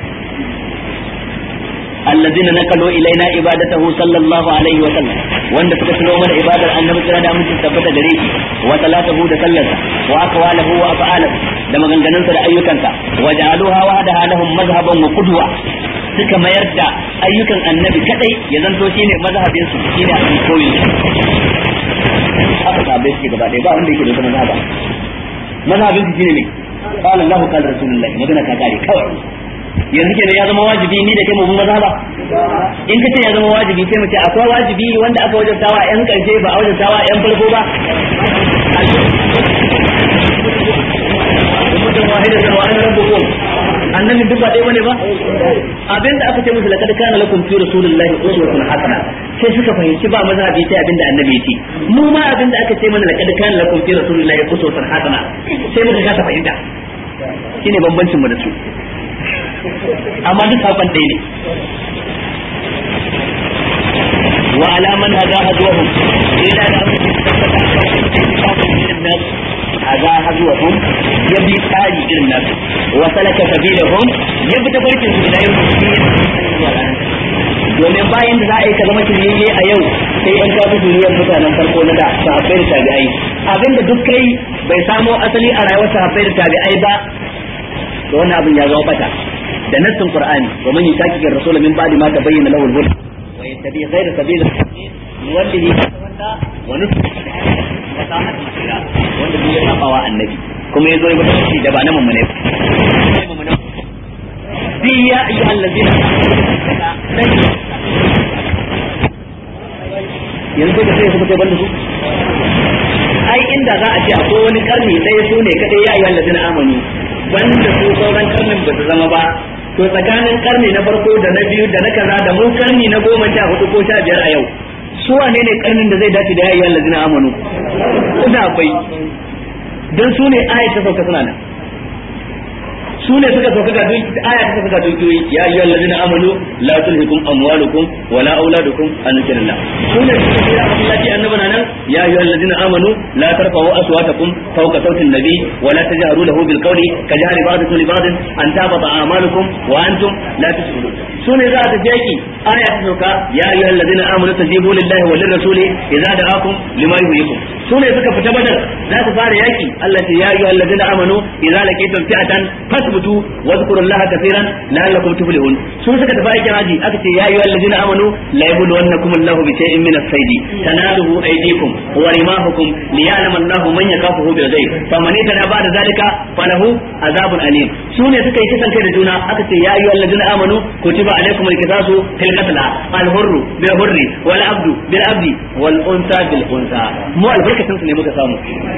الذين نقلوا إلينا عبادته صلى الله عليه وسلم wanda suka tuno mana ibadar annabi kira da mutum tabbata gare shi wa salatuhu da sallarsa wa aqwaluhu wa af'aluhu da maganganunsa da ayyukansa wa ja'aluha wahdaha lahum mazhaban wa qudwa suka mayar da ayyukan annabi kadai ya zanto shine mazhabin su shine abin koyi haka sahabbai suke gaba ɗaya ba wanda yake da wata mazhaba mazhabin su shine ne qala Allahu qala rasulullahi magana ka kare kawai yanzu kenan ya zama wajibi ni da kai mu maza ba in ka ce ya zama wajibi sai mu ce akwai wajibi wanda aka wajabtawa yan karshe ba a wajabtawa yan farko ba mutum wahida da wa annan bukum annabi duk ba dai bane ba abinda aka ce musu laqad kana lakum fi rasulillahi uswatun hasana sai suka fahimci ba mazhabi sai abinda annabi ya ce mu ma abinda aka ce mana laqad kana lakum fi rasulillahi uswatun hasana sai muka kasa fahimta shine bambancin mu da su amma duk sakon ɗaya ne wa alaman haza hazuwahum ila da haza hazuwahum ya bi tsari irin nasu wa salaka sabilahum ya bi tafarkin su ila yau domin bayan da za a yi ka zama shiryayye a yau sai yan kawo duniyar mutanen farko na da sahabbai da tabi'ai abinda duk kai bai samo asali a rayuwar sahabbai da tabi'ai ba to wannan abin ya zama bata da nassin qur'ani wa man yushaqiqi ar-rasul min ba'di ma tabayyana lahu al-huda wa yattabi ghayra sabili al-mu'minin nuwallihi tawalla wa nuslihi wa sa'at masira wanda duk ya saba wa annabi kuma yazo ya bada shi da ba na mummune ba bi ya ayyuhal ladina yanzu da sai su kai banda su ai inda za a ce akwai wani karni ɗaya su ne kadai ya ayyuhal ladina amanu banda su sauran karnin ba su zama ba to tsakanin karni na farko da na biyu da na kaza da mu karni na goma sha hudu ko sha biyar a yau su wane ne karnin da zai dace da yayi allazina amanu da akwai dan su ne aya ta sauka suna nan su ne suka sauka ga duki aya ta sauka ga duki ya ayyuhal ladina amanu la tulhikum amwalukum wala auladukum an zikrillah su ne suka ce ya Allah annabi nan ya ayyuhal ladina amanu la tarfa'u aswatakum fawqa sawti an-nabi wa la tajharu lahu bil qawli ka jahri ba'dikum li ba'd an tabata a'malukum wa antum la tashkurun su ne za ta jaki aya ta sauka ya ayyuhal ladina amanu tajibu lillahi wa lirrasuli idza da'akum lima yuhyikum su ne suka fita badar za su fara yaki Allah ya ayyuhal ladina amanu idza laqitum fi'atan fasbutu wadhkurullaha kaseeran la'allakum tuflihun sun suka tafi aikin haji aka ce ya ayyuhal ladina amanu la yabluwannakum Allahu bi shay'in min as-sayd tanaluhu aydikum wa rimahukum liya'lama Allahu man yakafuhu bil ghaib faman ittaba ba'da zalika falahu azabun alim su ne suka yi kisan kai da juna aka ce ya ayyuhal ladina amanu kutiba alaykum al-qisasu fil qatl al-hurru bil hurri wal abdu bil abdi wal unsa bil unsa mu albarkatun su ne muka samu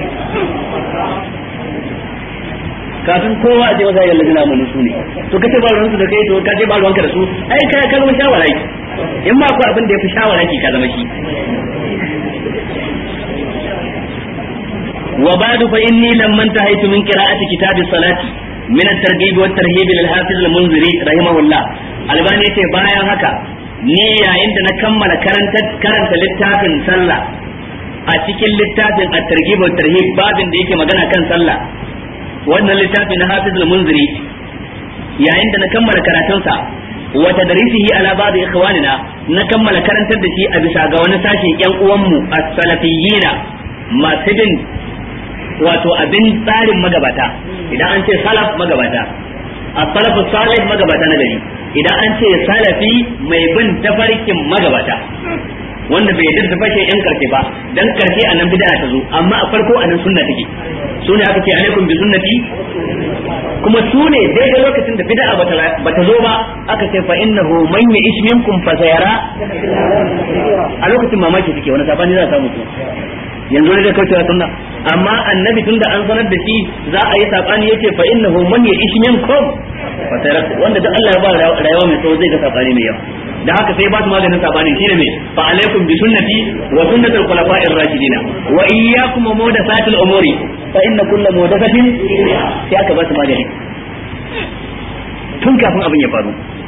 kafin kowa a ce wasa yalla jina mun su ne to kace ba ruwansu da kai to kace ba ruwanka da su ai kai ka zama shawara ki in ma akwai abin da yafi shawara ki ka zama shi wa ba'du fa inni lamman tahaytu min qira'ati kitabis salati min at-targhib wa at-tarhib lil hafiz al-munziri rahimahullah albani yace bayan haka ni yayin da na kammala karanta karanta littafin sallah a cikin littafin at-targhib wa at-tarhib babin da yake magana kan sallah wannan littafi na hafiz al-munziri yayin da na kammala karatunsa wa tadrisihi ala ba'd ikhwanina na kammala karantar da shi a bisa ga wani sashin yan uwanmu as-salafiyyina masu bin wato abin tsarin magabata idan an ce salaf magabata as-salafu salih magabata na gari idan an ce salafi mai bin tafarkin magabata wanda bai yarda da fashe yan karshe ba dan karshe anan bid'a ta zo amma a farko anan sunna take su ne aka ce alaikum bi sunnati kuma su ne daidai lokacin da bid'a bata zo ba aka ce fa innahu man ya'ish minkum fa sayara a lokacin mamaki suke wani sabani za a samu yanzu ne zai kaucewa sunna amma annabi tun da an sanar da shi za a yi sabani yace fa innahu man ya'ish minkum fa sayara wanda duk Allah ya ba rayuwa mai tsawo zai ga sabani mai yawa da haka sai ba su maganin sabani shine me fa alaikum bi sunnati wa sunnati al-khulafa'ir rashidina wa iyyakum muhdathatil umuri fa inna kulla muhdathatin sai aka ba su magani tun kafin abin ya faru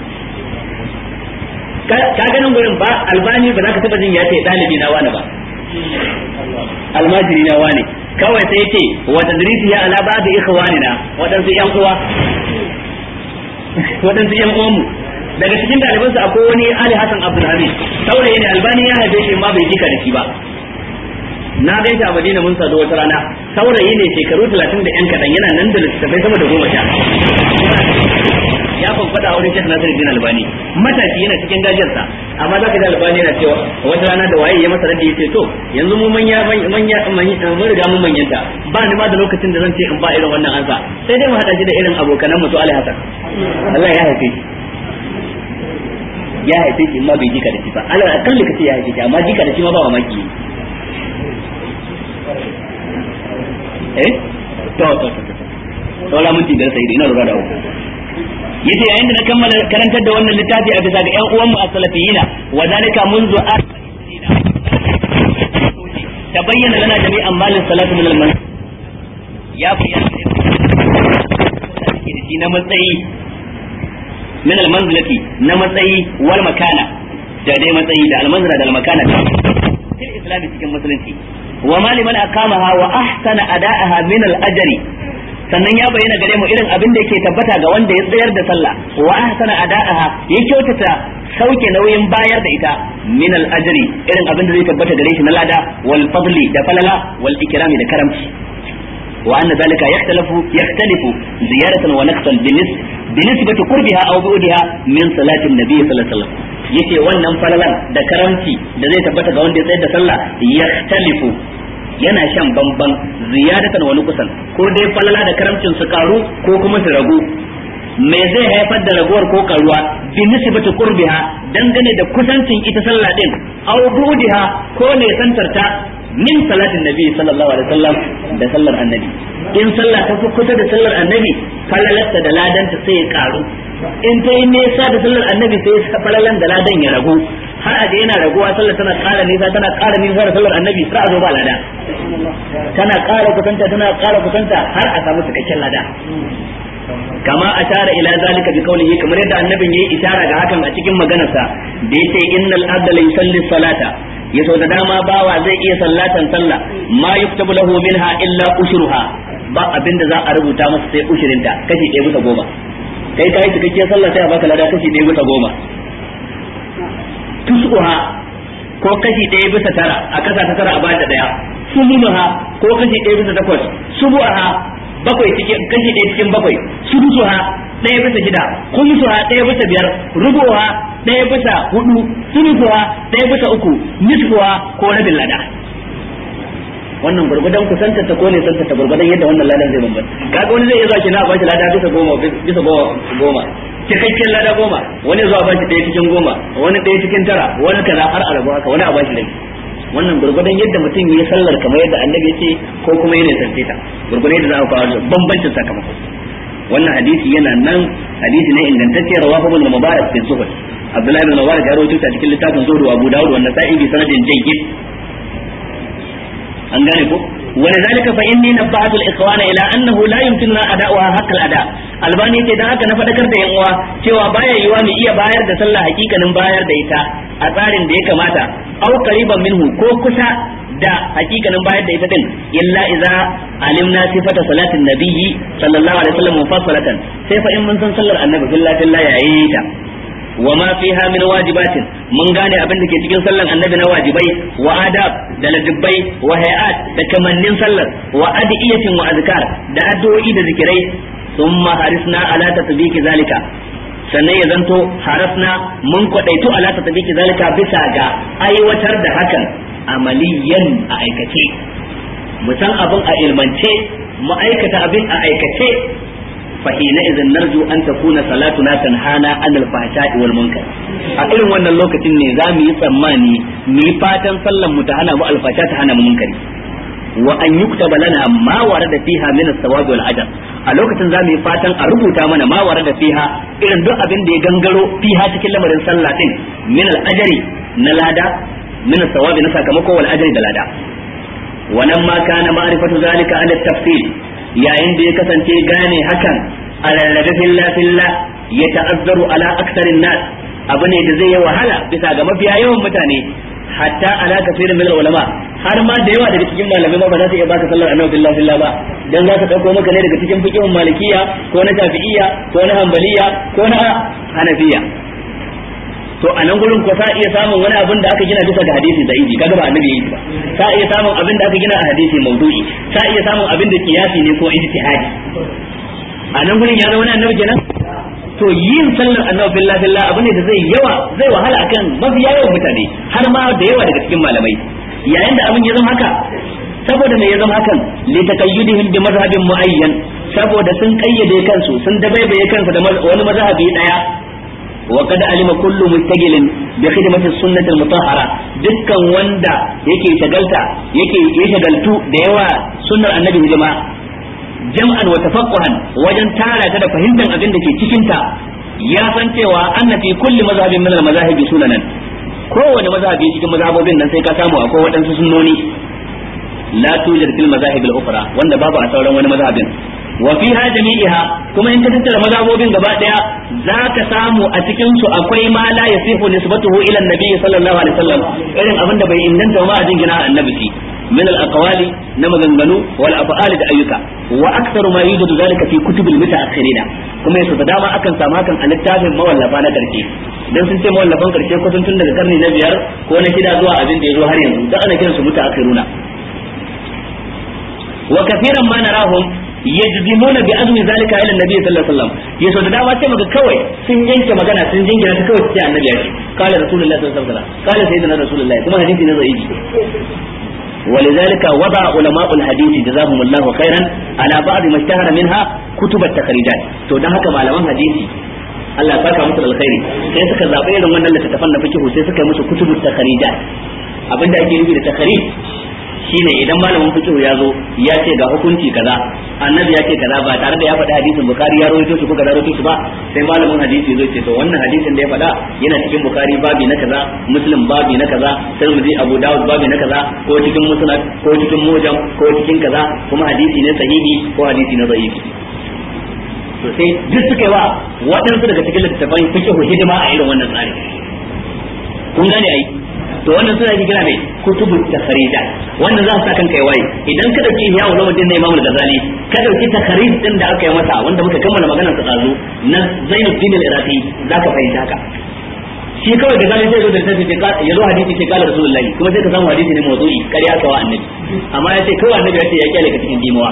ka ganin gurin ba albani ba za ka taba jin ya ce dalibi na wani ba almajiri na wani kawai sai ce wa tadrisi ya ala ba'd ikhwanina wadansu yan uwa wadansu yan uwanmu daga cikin ɗalibansa akwai wani Ali Hassan Abdulhamid saurayi ne albani ya haife shi ma bai jika da shi ba na gan shi a Madina mun sadu wata rana saurayi ne shekaru 30 da yan kadan yana nan da littattafai sama da goma sha ya fanfada a wurin Sheikh Nasiruddin Albani matashi yana cikin gajiyarsa amma zaka ji Albani yana cewa wata rana da waye ya masa raddi yace to yanzu mu manya manya mun riga mun manyanta ba ni ma da lokacin da zan ce in ba irin wannan ansa sai dai mu hada shi da irin abokanan mu to Ali Hassan Allah ya haife shi ya haife shi ma bai jika da shi ba alal akalli kace ya haife shi amma jika da shi ma ba mamaki eh to to to to la mun da sai ina lura da ku yace yayin da na kammala karantar da wannan littafi a bisa ga ƴan uwan mu as-salafiyina wa zalika munzu tabayyana lana jami'an malin salatu min al ya bayyana na matsayi min almanzilati na matsayi wal makana da dai matsayi da almanzila da almakana fil islam cikin musulunci wa ma liman aqamaha wa ahsana ada'aha min al-ajri sannan ya bayyana gare mu irin abin da yake tabbata ga wanda ya tsayar da sallah wa ahsana ada'aha ya kyautata sauke nauyin bayar da ita min al-ajri irin abin da zai tabbata gare shi na lada wal fadli da falala wal ikrami da karamci وأن ذلك يختلف يختلف زيادة ونقصا بالنسبة بنسبة قربها أو بعدها من صلاة النبي صلى الله عليه وسلم yace wannan falalan da karamci da zai tabbata ga wanda ya tsayar da sallah yahtalifu yana shan bamban ziyadatan wani kusan ko dai falala da karamcin su karu ko kuma su ragu me zai haifar da raguwar ko karuwa bi nisbati qurbiha dangane da kusancin ita sallah din aw budiha ko ne santarta min salatin nabi sallallahu alaihi wasallam da sallar annabi in sallah ta fi kusa da sallar annabi falalarta da ladanta sai ya karu in ta yi nesa da sallar annabi sai falalan da ladan ya ragu har a yana raguwa sallar tana ƙara nisa tana ƙara nisa da sallar annabi sai a zo ba lada tana ƙara kusanta tana ƙara kusanta har a samu cikakken lada kama ashara ila zalika bi qawlihi kamar yadda annabin yayi ishara ga hakan a cikin maganarsa da yace innal abda la yusalli salata yaso da dama bawa zai iya sallatan sallah ma yuktabu lahu minha illa ushruha ba abinda za a rubuta masa sai ushirinta kashi ɗaya bisa goma kai kai cikakkiyar sallah sai a baka lada kashi ɗaya bisa goma tusuha ko kashi ɗaya bisa tara a kasa ta tara a bata ɗaya sumunuha ko kashi ɗaya bisa takwas subuha bakwai cikin kashi ɗaya cikin bakwai sudusuha ɗaya bisa shida kumsuha ɗaya bisa biyar rubuha ɗaya bisa hudu sudusuha ɗaya bisa uku nisfuha ko rabin lada wannan gurgudan kusanta ta ko ne santa ta gurgudan yadda wannan ladan zai bambanta kaga wani zai iya zuwa kina ba shi lada bisa goma bisa goma cikakken lada goma wani zuwa ba shi ɗaya cikin goma wani ɗaya cikin tara wani kaza har arabu haka wani a ba shi rai wannan gurgudan yadda mutum ya sallar kamar yadda annabi ce ko kuma yana sance ta gurgudan yadda za a kawo bambancin sakamako wannan hadisi yana nan hadisi ne ingantacce rawahu ibn mubarak bin zuhud abdullahi ibn mubarak ya rawaito ta cikin littafin zuhud wa abu dawud wa nasa'i bi sanadin jayyid an gane ko ولذلك فإني نبهت الإخوان إلى أنه لا يمكننا أداؤها حق الأداء albani ce dan haka na fadakar da yan uwa cewa baya yiwa mu iya bayar da sallah hakikanin bayar da ita a tsarin da ya kamata au qariban minhu ko kusa da hakikanin bayar da ita din illa idza alimna sifata salatin nabiyyi sallallahu alaihi wasallam mufassalatan sai fa in mun san sallar annabi billahi billahi yayi ta wa ma fiha min wajibatin mun gane abin da ke cikin sallan annabi na wajibai wa adab da ladabbai wa hayat da kamannin sallar wa adiyatin wa azkar da addu'o'i da zikirai thumma harisna ala tatbiki zalika sannan ya zanto harasna mun kwadaitu ala tatbiki zalika bisa ga aiwatar da hakan amaliyan a aikace mu san abin a ilmance mu aikata abin a aikace fa hina idan narju an takuna salatuna tanhana anil fahsha'i wal munkar a irin wannan lokacin ne za mu yi tsammani mu yi fatan sallan mu ta hana mu alfasha ta hana mu munkari wa an yuktaba lana ma warada fiha min as-sawabi wal ajr a lokacin za mu yi fatan a rubuta mana ma warada fiha irin duk abin da ya gangaro fiha cikin lamarin sallah din min al-ajri na lada min as-sawabi na sakamako wal ajri da lada wannan ma kana ma'rifatu zalika ala tafsil yayin da ya kasance gane hakan a rarrabe filla filla ya ta'azzaru ala aksarin nas abu ne da zai yi wahala bisa ga mafiya yawan mutane hatta ala kafirin min ulama har ma da yawa daga cikin malamai ma ba za su iya baka sallar annabi billahi billah ba dan za ka dauko maka ne daga cikin fiqhun malikiya ko na shafi'iyya ko na hanbaliya ko na hanafiya to a nan gurin ko sa iya samun wani abin da aka gina bisa ga hadisi da inji kaga ba annabi yayi ba sa iya samun abin da aka gina a hadisi maudu'i sa iya samun abin da kiyasi ne ko ijtihadi a nan gurin ya zama wani annabi kenan to yin sallar annabi billahi billah abu ne da zai yawa zai wahala akan mafi yawan mutane har ma da yawa daga cikin malamai yayin da abin ya zama haka saboda me ya zama hakan li taqayyudihim bi mazhabin muayyan saboda sun kayyade kansu sun dabaibaye kansu da wani mazhabi daya وقد علم كل مستقل بخدمة السنة المطهرة dukkan wanda yake shagalta yake ya shagaltu da yawa sunnar annabi hidima jam'an wa tafaqquhan wajen tara ta da fahimtar abin da ke cikin ta ya san cewa anna fi kulli mazhabin min al-mazahibi sunanan kowane mazhabi cikin mazhabobin nan sai ka samu akwai waɗansu sunnoni la tujad fil mazahib al-ukhra wanda babu a sauran wani mazhabin wa fiha jami'iha kuma in ka tattara mazhabobin gaba daya zaka samu a cikin su akwai ma la yasihu nisbatuhu ila an-nabi sallallahu alaihi wasallam irin abin da bai inganta ma a jingina annabi shi min al-aqwali na maganganu wal af'al da ayyuka wa aktharu ma yujadu zalika fi kutub al-mutaakhirina kuma yaso da dama akan samu hakan a littafin mawallafa na karshe dan sun ce mawallafan karshe kusan tun daga karni na biyar ko na shida zuwa abin da ya zo har yanzu da ana kiransu mutaakhiruna wa kafiran ma narahum yajzimuna bi azmi zalika ila annabi sallallahu alaihi wasallam yaso da dama sai maka kawai sun yanke magana sun jingina ta kawai sai annabi ya ce qala rasulullahi sallallahu alaihi wasallam qala sayyidina rasulullahi kuma hadisi ne zai yi ولذلك وضع علماء الحديث جزاهم الله خيرا على بعض ما اشتهر منها كتب التخريجات to dan haka malaman hadisi Allah saka musu alkhairi sai suka zabe irin wannan littattafan na fiqh sai suka yi musu kutubut takharijat abinda ake nufi da takharij shine idan malamin fiqh ya zo ya ce ga hukunci kaza annabi ya ce kaza ba tare da ya faɗi hadisin bukari ya rawaito shi ko kaza rawaito shi ba sai malamin hadisi zai ce to wannan hadisin da ya faɗa yana cikin bukari babi na kaza muslim babi na kaza tirmidhi abu dawud babi na kaza ko cikin musnad ko cikin mujam ko cikin kaza kuma hadisi ne sahihi ko hadisi ne da'ifi to sai duk suka yi wa waɗansu daga cikin littattafan fiqh hidima a irin wannan tsari kun gane ai to wannan suna kira mai kutubu takharija wannan za su sa kanka waye idan ka dauki ya ulama din na Imam Al-Ghazali ka dauki takharij din da aka yi masa wanda muka kammala maganar sa dazu na Zainuddin Al-Iraqi zaka fahimta haka shi kawai da zalin sai zo da tafi ya zo hadisi ce kala rasulullahi kuma sai ka samu hadisi ne mawdu'i kariya ka wa annabi amma ya ce kawai annabi ya ce ya kyale ka cikin dimawa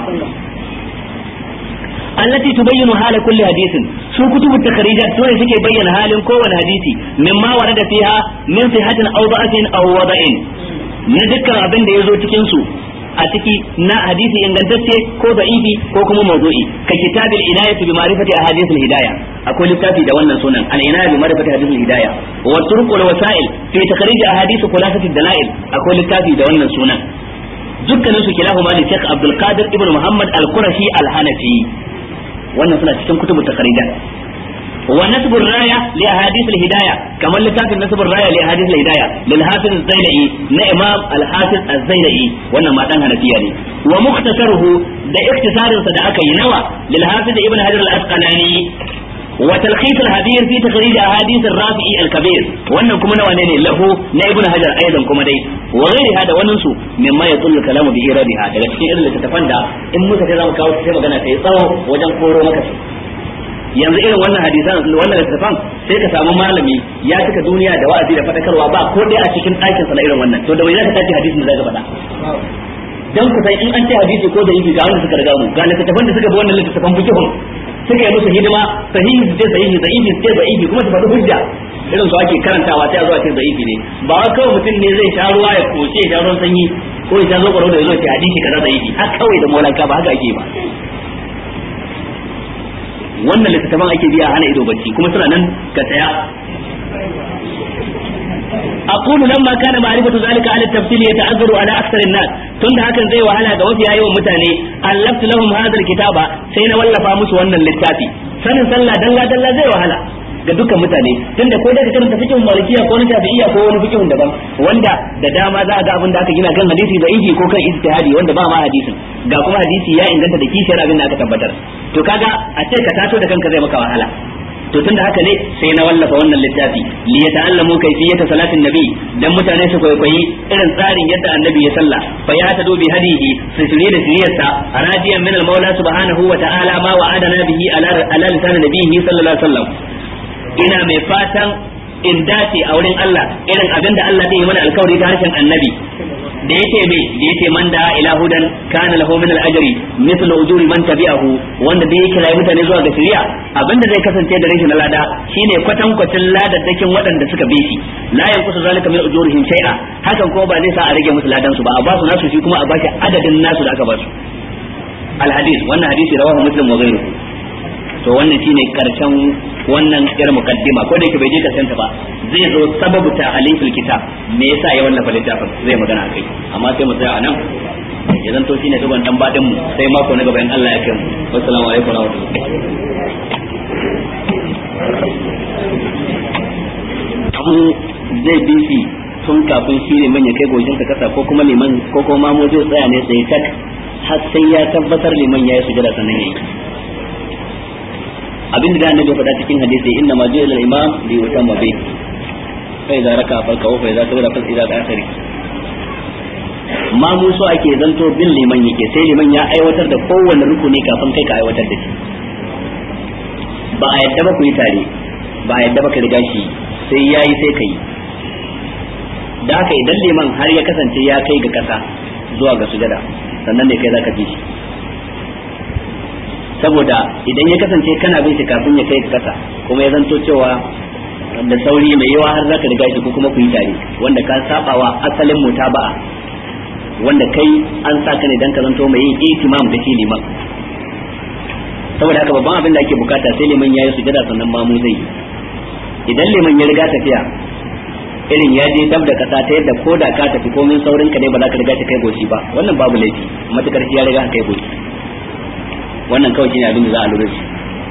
التي تبين حال كل حديث سو كتب التخريجات سورة سكي بين حال كون حديثي مما ورد فيها من صحة أو ضعف أو وضع نذكر أبن دي يزو تكنسو a ciki na hadisi ingantacce ko da'ifi ko kuma mawdu'i ka kitabil inayati bi ma'rifati ahadith al-hidayah akwai littafi da wannan sunan al-inayah bi ma'rifati ahadith al-hidayah wa turuq wal wasa'il fi takhrij ahadith khulasati ad-dalail akwai littafi da wannan sunan dukkanin su kilahuma li Sheikh Abdul Qadir ibn Muhammad al-Qurashi al-Hanafi wannan suna cikin kutubu takharijat wa nasbur raya li ahadith al hidayah kamar littafin nasbur raya li ahadith al hidayah lil hafiz az-zailai na imam al hafiz az-zailai wannan ma dan hanafiya ne wa mukhtasaruhu da ikhtisarin sa da aka yi nawa lil hafiz ibn hajar al asqalani wa talkhis al hadir fi takhrij ahadith al rafi'i al kabir wannan kuma nawa ne lahu na ibn hajar aidan kuma dai wa ghairi hada wannan su mimma yadullu kalamu bi iradiha daga cikin irin littafan da in muka ce zamu kawo sai magana ta yi tsawo wajen koro maka yanzu irin wannan hadisan wannan littafan sai ka samu malami ya cika duniya da wa'azi da fadakarwa ba ko dai a cikin ɗakin sa na irin wannan to da wai zaka tace hadisin da zaka faɗa dan ku sai in an ce hadisi ko da yi ga wanda suka riga mu ga littafan da suka bi wannan littafan fikihun suka yi musu hidima sahihi su ce sahihi da'ifi su ce da'ifi kuma su faɗi hujja irin su ake karantawa sai a zuwa ce da'ifi ne ba wai kawai mutum ne zai sha ruwa ya koce ya sha ruwan sanyi ko ya zo kwaro da yazo ce hadisi kaza da yi har kawai da molanka ba haka ake ba wannan littattafan ake biya hana ido bacci kuma suna nan ka saya أقول لما كان معرفة ذلك على التفصيل يتعذر على أكثر الناس تند هكذا زي وهلا جوفي أيوة متاني ألفت لهم هذا الكتاب سين ولا فامس وانا للتاتي سنة سلا دلا دلا زي وهلا ga dukkan mutane tunda ko da ka karanta fikihun malikiya ko na shafi'iyya ko wani fikihun daban wanda da dama za a ga abin da aka gina kan hadisi da ihi ko kan ijtihadi wanda ba ma hadisin ga kuma hadisi ya inganta da kishiyar abin da aka tabbatar to kaga a ce ka tato da kanka zai maka wahala to tunda haka ne sai na wallafa wannan littafi li yata'allamu kayfiyata salatin nabi dan mutane su kwaikwayi irin tsarin yadda annabi ya salla fa ya tadu bi hadihi su shirye da shiryarsa radiyan min al-maula subhanahu wa ta'ala ma wa'adana bihi ala ala lisan nabiyhi sallallahu alaihi wasallam ina mai fatan in dace a wurin Allah irin abinda Allah zai yi mana alkawari ta harshen annabi da yake me da yake man da ila hudan kana lahu min al-ajri mithl ujuri man tabi'ahu wanda da yake rayu mutane zuwa ga shari'a abinda zai kasance da rashin lada shine kwatan kwatin ladadakin waɗanda suka bi shi la yanqusu zalika min ujurihim shay'a hakan kuma ba zai sa a rage musu ladan su ba a ba su nasu shi kuma a bashi adadin nasu da aka ba su al-hadith wannan hadisi rawahu muslim wa ghayruhu to wannan shine karshen wannan yar mukaddima ko da yake bai je karshen ta ba zai zo sababu ta alifil kitab me yasa ya wallafa littafin zai magana akai amma sai mu tsaya a nan ya zanto shine gaban dan badin mu sai mako na gaba in Allah ya kai mu assalamu alaikum wa rahmatullahi zai bi shi tun kafin shi ne manya kai gojin ka kasa ko kuma liman ko kuma mu zai tsaya ne sai tak har sai ya tabbatar liman ya yi sujada sannan yayi abin da annabi faɗa cikin hadisi inna ma ju'ila al-imam li yutamma bi fa idza raka farka wa fa idza kabara fa idza akhiri ma mu so ake zanto bin liman yake sai liman ya aiwatar da kowanne rukuni kafin kai ka aiwatar da shi ba a yadda ba ku yi tare ba a yadda ba ka riga shi sai yayi sai kai da haka idan liman har ya kasance ya kai ga kasa zuwa ga sujada sannan ne kai zaka bi shi saboda idan ya kasance kana bin shi kafin ya kai kasa kuma ya zanto cewa da sauri mai yawa har zaka riga shi ko kuma ku yi tare wanda ka sabawa asalin mutaba'a wanda kai an sa ka ne dan ka zanto mai yin itimam da shi liman saboda haka babban abin da ake bukata sai liman yayi sujada sannan ma mu zai idan liman ya riga tafiya irin ya je dab da kasa ta yadda ko da ka tafi komin saurin ka ne ba za ka riga ta kai goshi ba wannan babu laifi matukar shi ya riga ka kai goshi wannan kawai shine abin da za a lura shi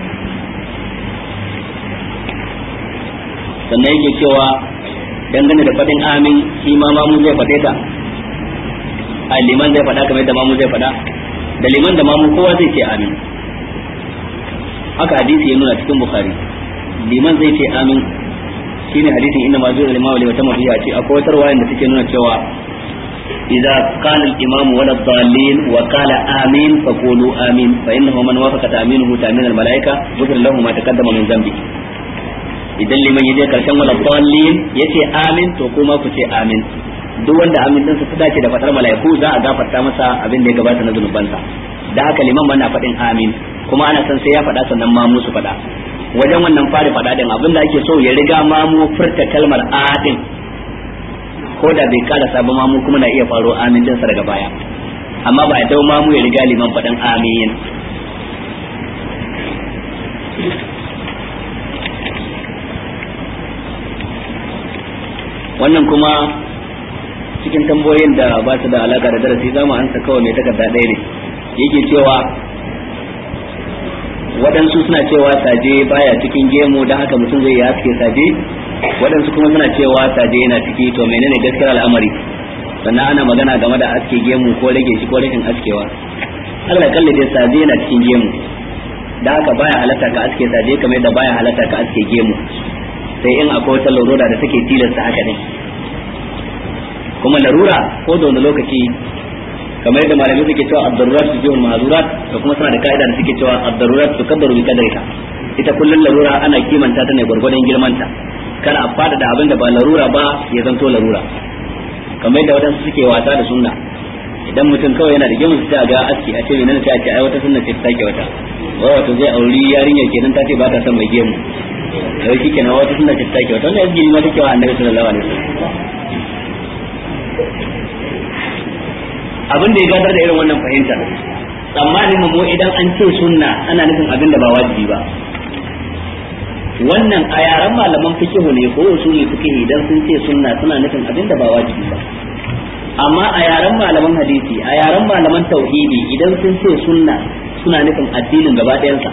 sannan yake cewa dangane da faɗin amin shi ma mamu zai faɗe ta a liman zai faɗa kamar yadda mamu zai faɗa da liman da mamu kowa zai ce amin haka hadisi ya nuna cikin bukhari liman zai ce amin shine hadisin inna ma zuwa limamu li wata mafiya ce akwai wata ruwayan da take nuna cewa إذا قال الإمام ولا الضالين وقال آمين فقولوا آمين فإنه من وافق تأمينه تأمين الملائكة غفر له ما تقدم من ذنبه idan liman yaje karshen wala dallin yace amin to kuma ku ce amin duk wanda amin din ta dace da fatar malaiku za a gafarta masa abin da ya gabata na zunubansa da haka liman mana faɗin amin kuma ana san sai ya faɗa sannan ma musu faɗa wajen wannan fari faɗa din abin da ake so ya riga ma mu furta kalmar adin ko da bai kara sabon mamu kuma na iya faro amin dinsa daga baya amma ba a dau mamu ya riga liman faɗin amin wannan kuma cikin tambayoyin da ba su da alaka da darasi za mu ansa kawai mai takarda ɗaya ne yake cewa waɗansu suna cewa saje baya cikin gemu don haka mutum zai yi haske saje waɗansu kuma suna cewa saje yana ciki to menene gaskiyar al'amari sannan ana magana game da aske gemu ko rage shi ko rashin askewa Allah kalli dai saje yana cikin gemu da haka baya halatta ka aske saje kamar yadda baya halatta ka aske gemu sai in akwai wata larura da take tilasta haka ne kuma larura ko da wani lokaci kamar yadda malamai suke cewa ad-darurat tujihul mahzurat da kuma suna da kaida da suke cewa ad-darurat tukaddaru bi qadariha ita kullun larura ana kimanta ta ne gurgurdan girmanta kar a fada da abin da ba larura ba ya zanto larura kamar yadda wadansu suke wasa da sunna idan mutum kawai yana da gemu sai ga aski a ce menene sai a ce ai wata sunna ce ta take wata wai wato zai auri yarinya kenan ta ce ba ta son mai gemu sai shi kenan wata sunna ce ta take wata wannan yaji ma take wa annabi sallallahu alaihi wasallam abin da ya gadar da irin wannan fahimta tsammanin mu idan an ce sunna ana nufin abin da ba wajibi ba wannan a yaren malaman fikihu ne ko usuli fikihi idan sun ce sunna suna nufin abin da ba wajibi ba amma a yaren malaman hadisi a yaren malaman tauhidi idan sun ce sunna suna nufin addinin gaba ɗayansa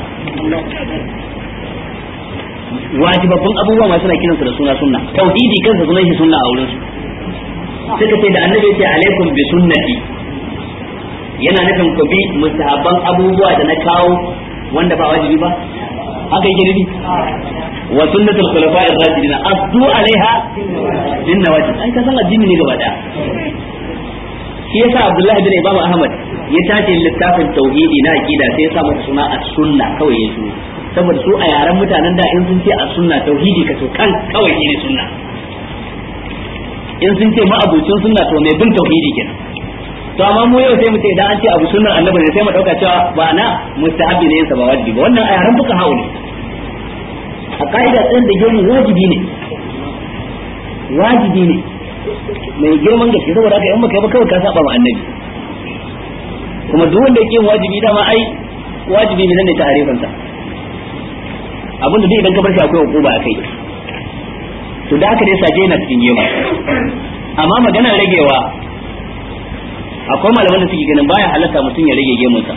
wajibabbun abubuwa ma suna kiransu da suna sunna tauhidi kansa sunan shi sunna a wurin su suka ce da annabi ce alaikum bi sunnati yana nufin ku bi mustahabban abubuwa da na kawo wanda ba wajibi ba haka yake nufi wa sunnatul khulafa'ir rashidin asdu alaiha bin nawajib ai ka san addini ne gaba daya shi yasa Abdullah bin Imam Ahmad ya tace littafin tauhidi na aqida sai ya sa masa suna as-sunna kawai ya shi saboda su a yaren mutanen da in sun ce as-sunna tauhidi ka to kan kawai ne sunna in sun ce ma'abucin sunna to mai bin tauhidi kenan to amma mu yau sai mu ce idan an ce abu sunnar annabi ne sai mu dauka cewa ba na mustahabi ne sa ba wajibi ba wannan a yaran fuka hawo ne a ka'ida tsayin da gemu wajibi ne wajibi ne mai girman gaske saboda haka in baka yi ba kawai ka saba ma annabi kuma duk wanda yake yin wajibi dama ai wajibi ne ne ta harifan sa abinda duk idan ka bar shi akwai hukuma akai to da haka dai saje na cikin gemu amma maganar ragewa akwai malaman da suke ganin baya halatta mutum ya rage gemunsa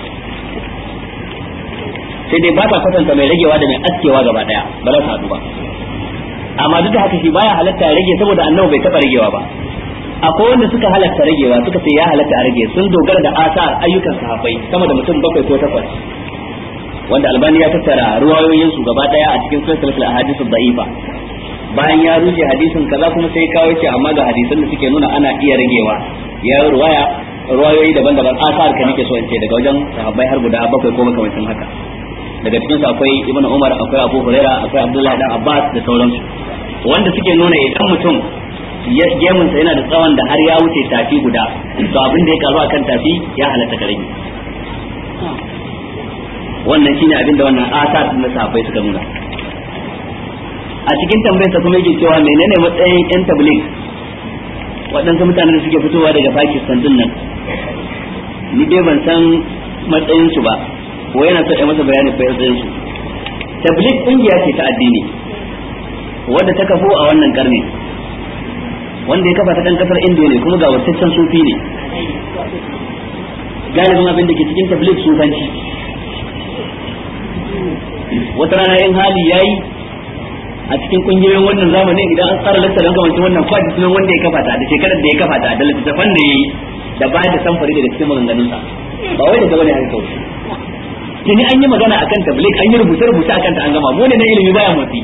sai dai ba ta kwatanta mai ragewa da mai askewa gaba daya ba za su haɗu ba amma duk da haka shi baya halatta ya rage saboda annabi bai taɓa ragewa ba akwai wanda suka halatta ragewa suka ce ya halatta a rage sun dogara da asar ayyukan sahabbai sama da mutum bakwai ko takwas wanda albani ya tattara ruwayoyin su gaba daya a cikin silsilatul ahadith da'ifa bayan ya rushe hadisin kaza kuma sai kawo ce amma ga hadisan da suke nuna ana iya ragewa ya ruwaya ruwayoyi daban-daban asar ka nake so in ce daga wajen sahabbai har guda bakwai ko makamancin haka daga cikin su akwai ibnu umar akwai abu huraira akwai abdullahi dan abbas da sauransu wanda suke nuna idan mutum ya gemun sa yana da tsawon da har ya wuce tafi guda to abin da ya karu akan tafi ya halatta ka rage wannan shine abin da wannan asar na sahabbai suka nuna a cikin tambayarsa kuma yake cewa menene matsayin yan tabligh waɗansu mutanen da suke fitowa daga Pakistan din nan ni dai ban san matsayin su ba ko yana so ya masa bayani ko matsayin su tabligh kungiya ce ta addini wadda ta kafo a wannan karni wanda ya kafa ta dan kasar Indiya ne kuma ga wataccen sufi ne galibin abin da ke cikin tabligh sufanci wata rana in hali yayi a cikin kungiyoyin wannan zamanin idan an tsara lantar an kamanci wannan kwaji sunan wanda ya kafa ta da shekarar da ya kafa ta da littattafan da ya yi da bayar da samfari daga cikin maganganunsa ba wai da gaba ne haka kawai tuni an yi magana akan tabligh an yi rubuce rubuce akan ta an gama mu ne na ilimi baya motsi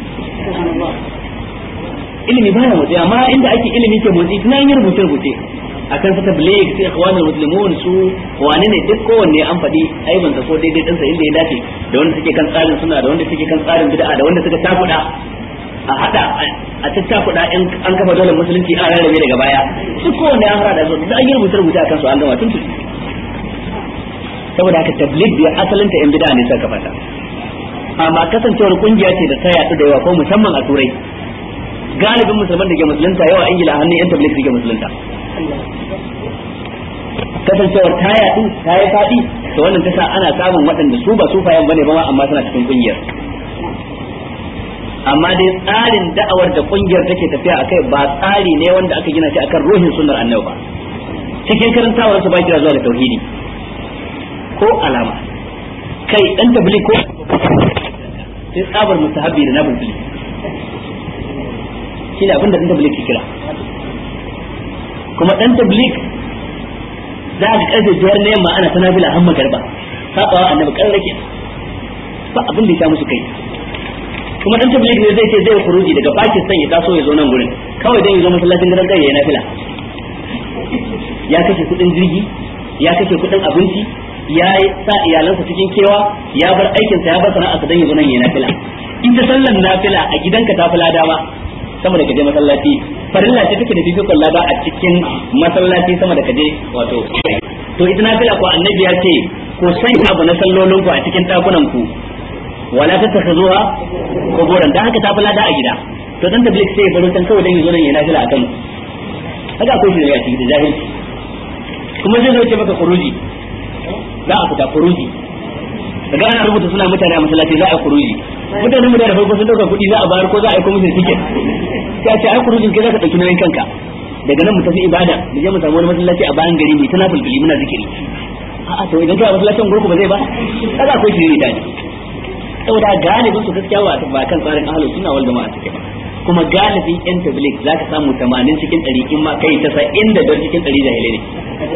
ilimi baya motsi amma inda ake ilimi ke motsi tuni an yi rubuce rubuce akan sa tabligh sai ikhwanul muslimun su wani ne duk kowanne an faɗi aibin sa ko daidai ɗinsa inda ya dace da wanda suke kan tsarin suna da wanda suke kan tsarin bid'a da wanda suka takuda a hada a tattakuda in an kafa dole musulunci a rarrabe daga baya su kowanne an hada da su da an yi rubuce rubuce akan su an gama tun saboda haka tabligh bi asalinta yan bid'a ne suka fata amma kasancewar kungiya ce da ta yaɗu da yawa ko musamman a turai galibin musulman da ke musulunta yawa ingila a hannun yan tabligh suke musulunta kasancewar ta yaɗu ta yi faɗi to wannan ta sa ana samun waɗanda su ba sufayen bane ba amma suna cikin kungiyar amma dai tsarin da'awar da kungiyar take tafiya akai ba tsari ne wanda aka gina shi akan ruhin sunnar annabi ba cikin karantawar su ba kira zuwa ga tauhidi ko alama kai dan tabligh ko sai tsabar mustahabi da nabul tabligh shine abinda dan tabligh ke kira kuma dan tabligh za ka karfe biyar na yamma ana ta nafila har magarba sabawa annabi kan rake ba abin da ya musu kai kuma dan tabligh ne zai ce zai kuruji daga Pakistan ya taso ya zo nan gurin kawai dan ya zo masallacin gidan kai ya nafila ya kashe kudin jirgi ya kashe kudin abinci ya sa iyalansa cikin kewa ya bar aikinsa ya bar sana'arsa dan ya zo nan ya nafila ita sallan nafila a gidanka ta fi lada ba sama da kaje masallaci farilla ce take da fifikon lada a cikin masallaci sama da kaje wato to ita nafila ko annabi ya ce ko san abu na sallolin ku a cikin dakunan ku wala tattakhuzuha quburan dan haka ta fi lada a gida to dan tabligh sai ya baro tan kawai dan yazo nan ya nafila akan haka akwai shi ne a cikin jahilci kuma zai zo ce maka kuruji za a fita kuruji daga ana rubuta suna mutane a masallaci za a kuruji mutane mu da farko sun dauka kuɗi za a bayar ko za a yi kuma musu tiket sai a ce ai kurujin kai za ka ɗauki nauyin kanka daga nan mu tafi ibada mu je mu samu wani masallaci a bayan gari mai tana fulfili muna zikiri a'a to idan kai a masallacin gurku ba zai ba kaga akwai shiri da ne saboda galibin su gaskiya ba ba kan tsarin ahlus sunna wal jama'a take ba kuma galibin yan tabligh zaka samu 80 cikin 100 in ma kai 90 da dar cikin 100 jahilai ne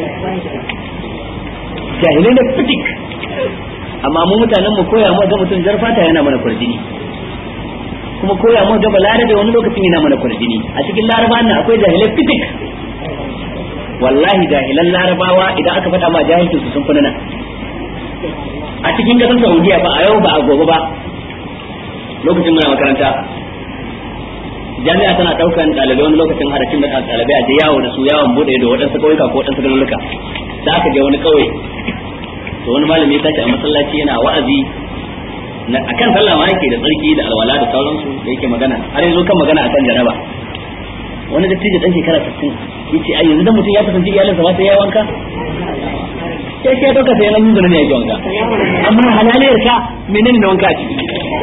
jahilai ne fitik amma mu mutanen mu koya mu ga mutum jar fata yana mana kurjini kuma koya mu ga balarabe wani lokacin yana mana kurjini a cikin laraba nan akwai jahilai fitik wallahi jahilan larabawa idan aka faɗa ma jahilcin su sun fi nan a cikin kasar saudiya ba a yau ba a gobe ba lokacin muna makaranta jami'a tana daukan ɗalibai wani lokacin harafin da ɗalibai a je yawo da su yawon bude da waɗansu ƙauyuka ko waɗansu garuruka da aka je wani ƙauye to wani malami ya tashi a masallaci yana wa'azi akan sallah ma yake da tsarki da alwala da sauransu da yake magana har yanzu kan magana akan jaraba wani dattijo dan shekara 60 yace ai yanzu dan mutum ya kasance iyalinsa ba sai ya wanka sai ke dauka sai nan nuna ne ya wanka amma halaliyar ka menene ne wanka a ciki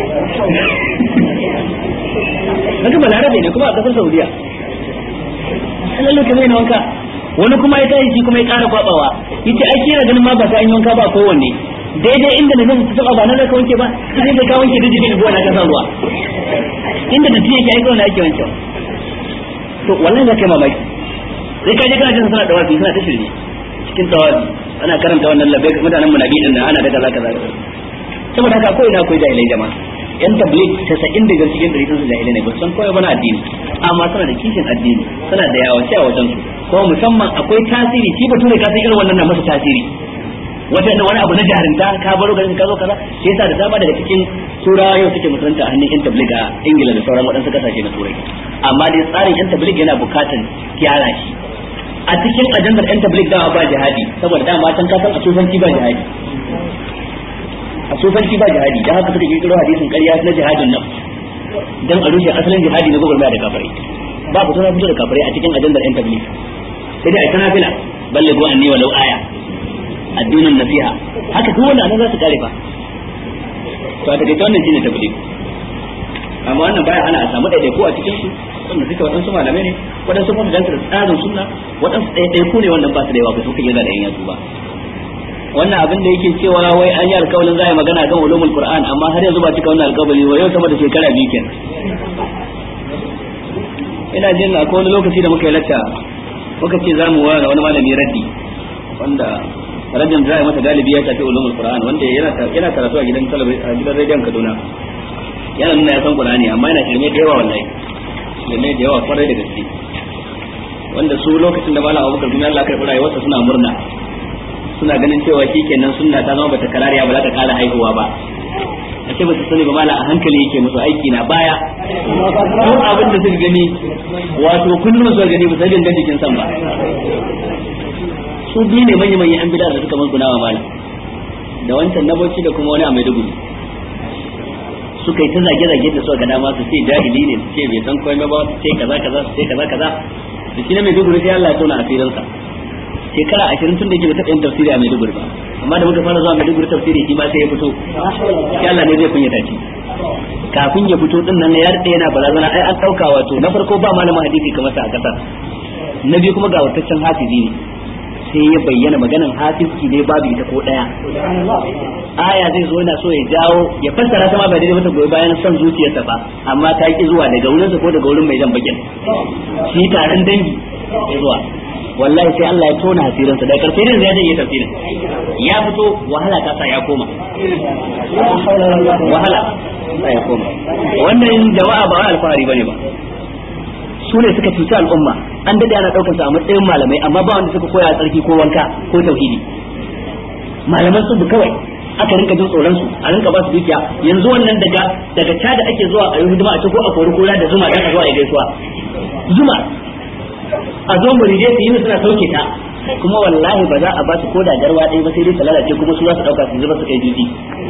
haka balarabe ne kuma a kasar saudiya halaliyar ka ne wanka wani kuma ya tashi shi kuma ya ƙara kwabawa yace ai kira ganin ma ba ta yi wanka ba kowanne daidai inda na zan taba ba na zaka wanke ba sai ka wanke da jikin ruwa na kasa ruwa inda da tiye ke aika na ake wanke to wallahi za ka yi mamaki sai ka je kana jin suna dawafi suna ta shirye cikin tawafi ana karanta wannan labbai mutanen munabi din nan ana da kaza kaza saboda haka ko ina akwai jahilai jama'a yan tabligh tasa'in daga cikin dari sun jahilai ne ba san koyo bana addini amma suna da kishin addini suna da yawa a wajen su ko musamman akwai tasiri shi bature ka san irin wannan na masa tasiri wata wani abu na jarinta ka baro garin ka zo kaza shi yasa da dama daga cikin turawa yau suke musulunta a hannun yan tabligh a ingila da sauran waɗansu kasashe na turai amma dai tsarin yan tabligh yana bukatan gyara shi a cikin ajandar yan tabligh dama ba jihadi saboda dama can ka san a sufanci ba jihadi a sufanci ba jihadi dan haka suka kirkiro hadisin ƙarya na jihadin nan dan a rushe asalin jihadi na gwagwarmaya da kafirai ba ku tana fito da kafirai a cikin ajandar yan tabligh sai dai a tana fila balle go anni walau aya addinin nasiha haka duk wanda za su kare fa to a take wannan shine tabligh amma wannan baya hana a samu ɗaiɗaiku a cikin su wanda suke waɗansu malamai ne waɗansu kuma danta da tsarin sunna waɗansu ɗaiɗaiku ne wannan ba su da yawa ba su kan yana da yan yatsu ba wannan abin da yake cewa wai an yi alƙawarin za a yi magana kan ulumul qur'an amma har yanzu ba cika wannan alƙawari wa yau sama da shekara biyu kenan ina jin akwai wani lokaci da muka yi lacca muka ce za mu wani wani malami raddi wanda rajin za a mata galibi ya tafi ulumul qur'an wanda yana karatu a gidan talabijin a gidan rediyon kaduna yana nuna ya san qur'ani amma yana shirme da yawa wallahi shirme da yawa kwarai da gaske wanda su lokacin da malam abubakar kuma Allah karɓi rayuwarsa suna murna suna ganin cewa kenan sunna ta zama bata karariya ba za ta kara haihuwa ba a ce basu sani ba mala a hankali yake musu aiki na baya ko abin da suka gani wato kullum su gani ba sai gangan jikin san ba su biyu ne manya manyan an bida da suka musguna wa malam da wancan na bauchi da kuma wani a maiduguri suka yi ta zage zage da suka ga dama su ce jahili ne su ce bai san komai ba su ce kaza kaza su ce kaza kaza da shi na maiduguri sai Allah ya tona asirinsa shekara ashirin tun da yake taɓa yin tafsiri a Maiduguri ba amma da muka fara zuwa Maiduguri tafsiri shi ma sai ya fito shi Allah ne zai kunyata shi kafin ya fito din nan ya rade yana barazana ai an dauka wato na farko ba malamin hadisi kamar sa a kasar na biyu kuma ga wataccen hafizi ne sai ya bayyana maganan hafizi ne babu ita ko daya aya zai zo yana so ya jawo ya fassara ta ma ba daidai mata goyi bayan son zuciyarsa ba amma ta ki zuwa daga wurinsa ko daga wurin mai jan bakin shi taron dangi ya zuwa wallahi sai Allah ya tona hasirinsa da karfe ne zai yi tafsirin ya fito wahala ta sa ya koma wahala sa ya koma wannan jama'a ba alfahari bane ba su ne suka cuci al'umma an dade ana daukar su a matsayin malamai amma ba wanda suka koya tsarki ko wanka ko tauhidi malaman su kawai aka rinka jin tsoron su a rinka ba su dukiya yanzu wannan daga daga da ake zuwa a yi hidima a ko a kori kula da zuma dan a zuwa ya gaisuwa zuma a zo muride su yi suna sauke ta kuma wallahi ba za a ba su ko da garwa ɗaya ba sai dai ta lalace kuma su za su ɗauka su zuba su kai juji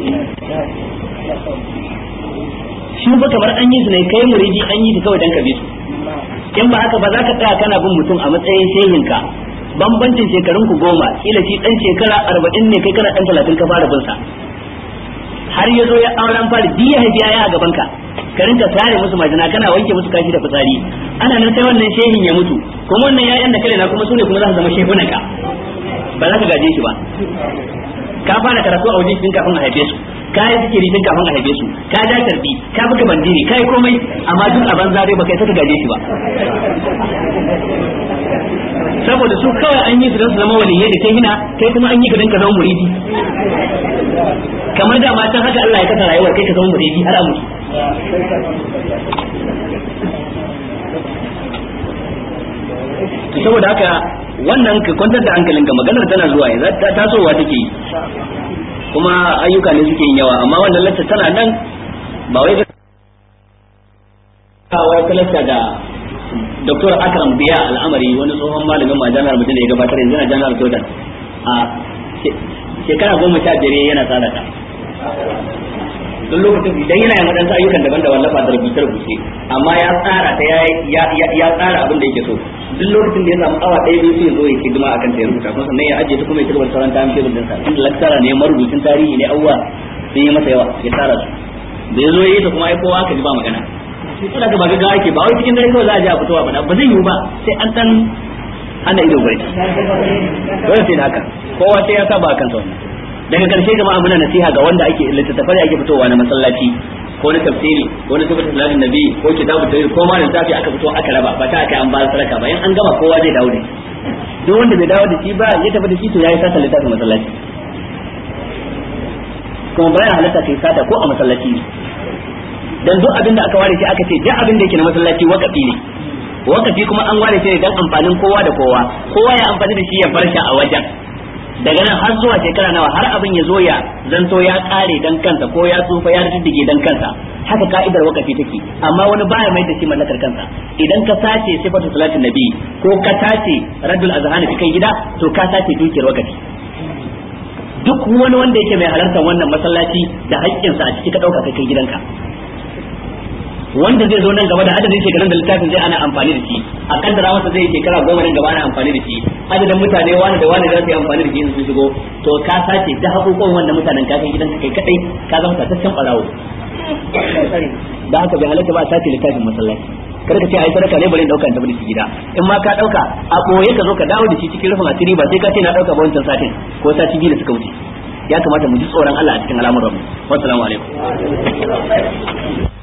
shi ba kamar an yi su ne kai muridi an yi su kawai dan ka bi su in ba haka ba za ka tsaya kana bin mutum a matsayin shehinka bambancin shekarun ku goma kila shi dan shekara arba'in ne kai kana dan talatin ka fara bin sa har ya zo ya auren fari biya haifi ya a gaban ka ka rinka tare musu majina kana wanke musu kashi da fitsari ana nan sai wannan shehin ya mutu kuma wannan yayan da kare na kuma sune kuma za su zama shehunan ka ba za ka gaje shi ba ka fara karatu a wajen tun kafin a haife su ka yi zikiri tun kafin a haife su ka ja tarbi ka buga bandiri ka yi komai amma duk a banza dai baka saka gaje shi ba saboda su kawai an yi su don su zama waliyai da kai hina kai kuma an yi ka don ka zama muridi kamar da matan haka Allah ya kasa rayuwar kai ka zama muridi har a mutu saboda haka wannan ka kwantar da hankalinka maganar tana zuwa yanzu ta tasowa take yi kuma ayyuka ne suke yin yawa amma wannan lacca tana nan ba wai wai kalasta da Dr. Akram Biya al'amari wani tsohon malamin ma jami'ar mutum da ya gabatar yanzu na jami'ar Jordan a shekara goma sha biyar yana tsara ta duk lokacin idan yana yin waɗansu ayyukan daban da wallafa da rubuce rubuce amma ya tsara ta ya tsara abin da yake so duk lokacin da ya samu awa ɗaya biyu sai zo ya hidima akan ta ya rubuta kuma sannan ya ajiye ta kuma ya cigaba da sauran ta amshe rubutun sa inda laktara ne marubucin tarihi ne awwa sun yi masa yawa ya tsara su da ya zo ya yi ta kuma ai kowa aka ji ba magana suna ga ba gaggawa yake ba wai cikin dare kawai za a je a fitowa ba ba zai yiwu ba sai an dan ana ido bai dole sai da haka kowa sai ya saba kansa wannan daga karshe jama'a muna nasiha ga wanda ake littattafai ake fitowa na masallaci ko na tafsiri ko na sifatu salatin nabi ko kitabu tafsir ko ma littafi aka fito aka raba ba ta aka an ba sadaka ba in an gama kowa zai dawo da duk wanda bai dawo da shi ba ya tafi da shi to yayi sata littafin masallaci kuma bayan halatta kai sata ko a masallaci ne dan duk abin da aka ware shi aka ce duk abin da yake na masallaci wakafi ne wakafi kuma an ware shi ne dan amfanin kowa da kowa kowa ya amfani da shi ya bar shi a wajen daga nan har zuwa shekara nawa har abin ya zo ya zanto ya kare dan kansa ko ya tsufa ya riddige dan kansa haka ka'idar wakafi take amma wani baya mai da shi mallakar kansa idan ka sace sifatu salatin nabi ko ka sace radul azhani cikin gida to ka sace dukiyar wakafi duk wani wanda yake mai halartar wannan masallaci da haƙƙinsa a ciki ka ɗauka kai gidanka wanda zai zo nan gaba da adadin shekarun da littafin zai ana amfani da shi a kaddara masa zai shekara goma nan gaba ana amfani da shi adadin mutane wani da wani za su yi amfani da shi sun shigo to ka sace da hakukan wannan mutanen ka kai gidanka kai kadai ka zama tataccen barawo da haka bai halatta ba a sace littafin masallaci kar ka ce ai sadaka ne bari in dauka in tafi da shi gida in ma ka dauka a boye ka zo ka dawo da shi cikin rufin asiri ba sai ka ce na dauka ba wancan satin ko sati biyu da suka wuce ya kamata mu ji tsoron Allah a cikin al'amuran mu wassalamu alaikum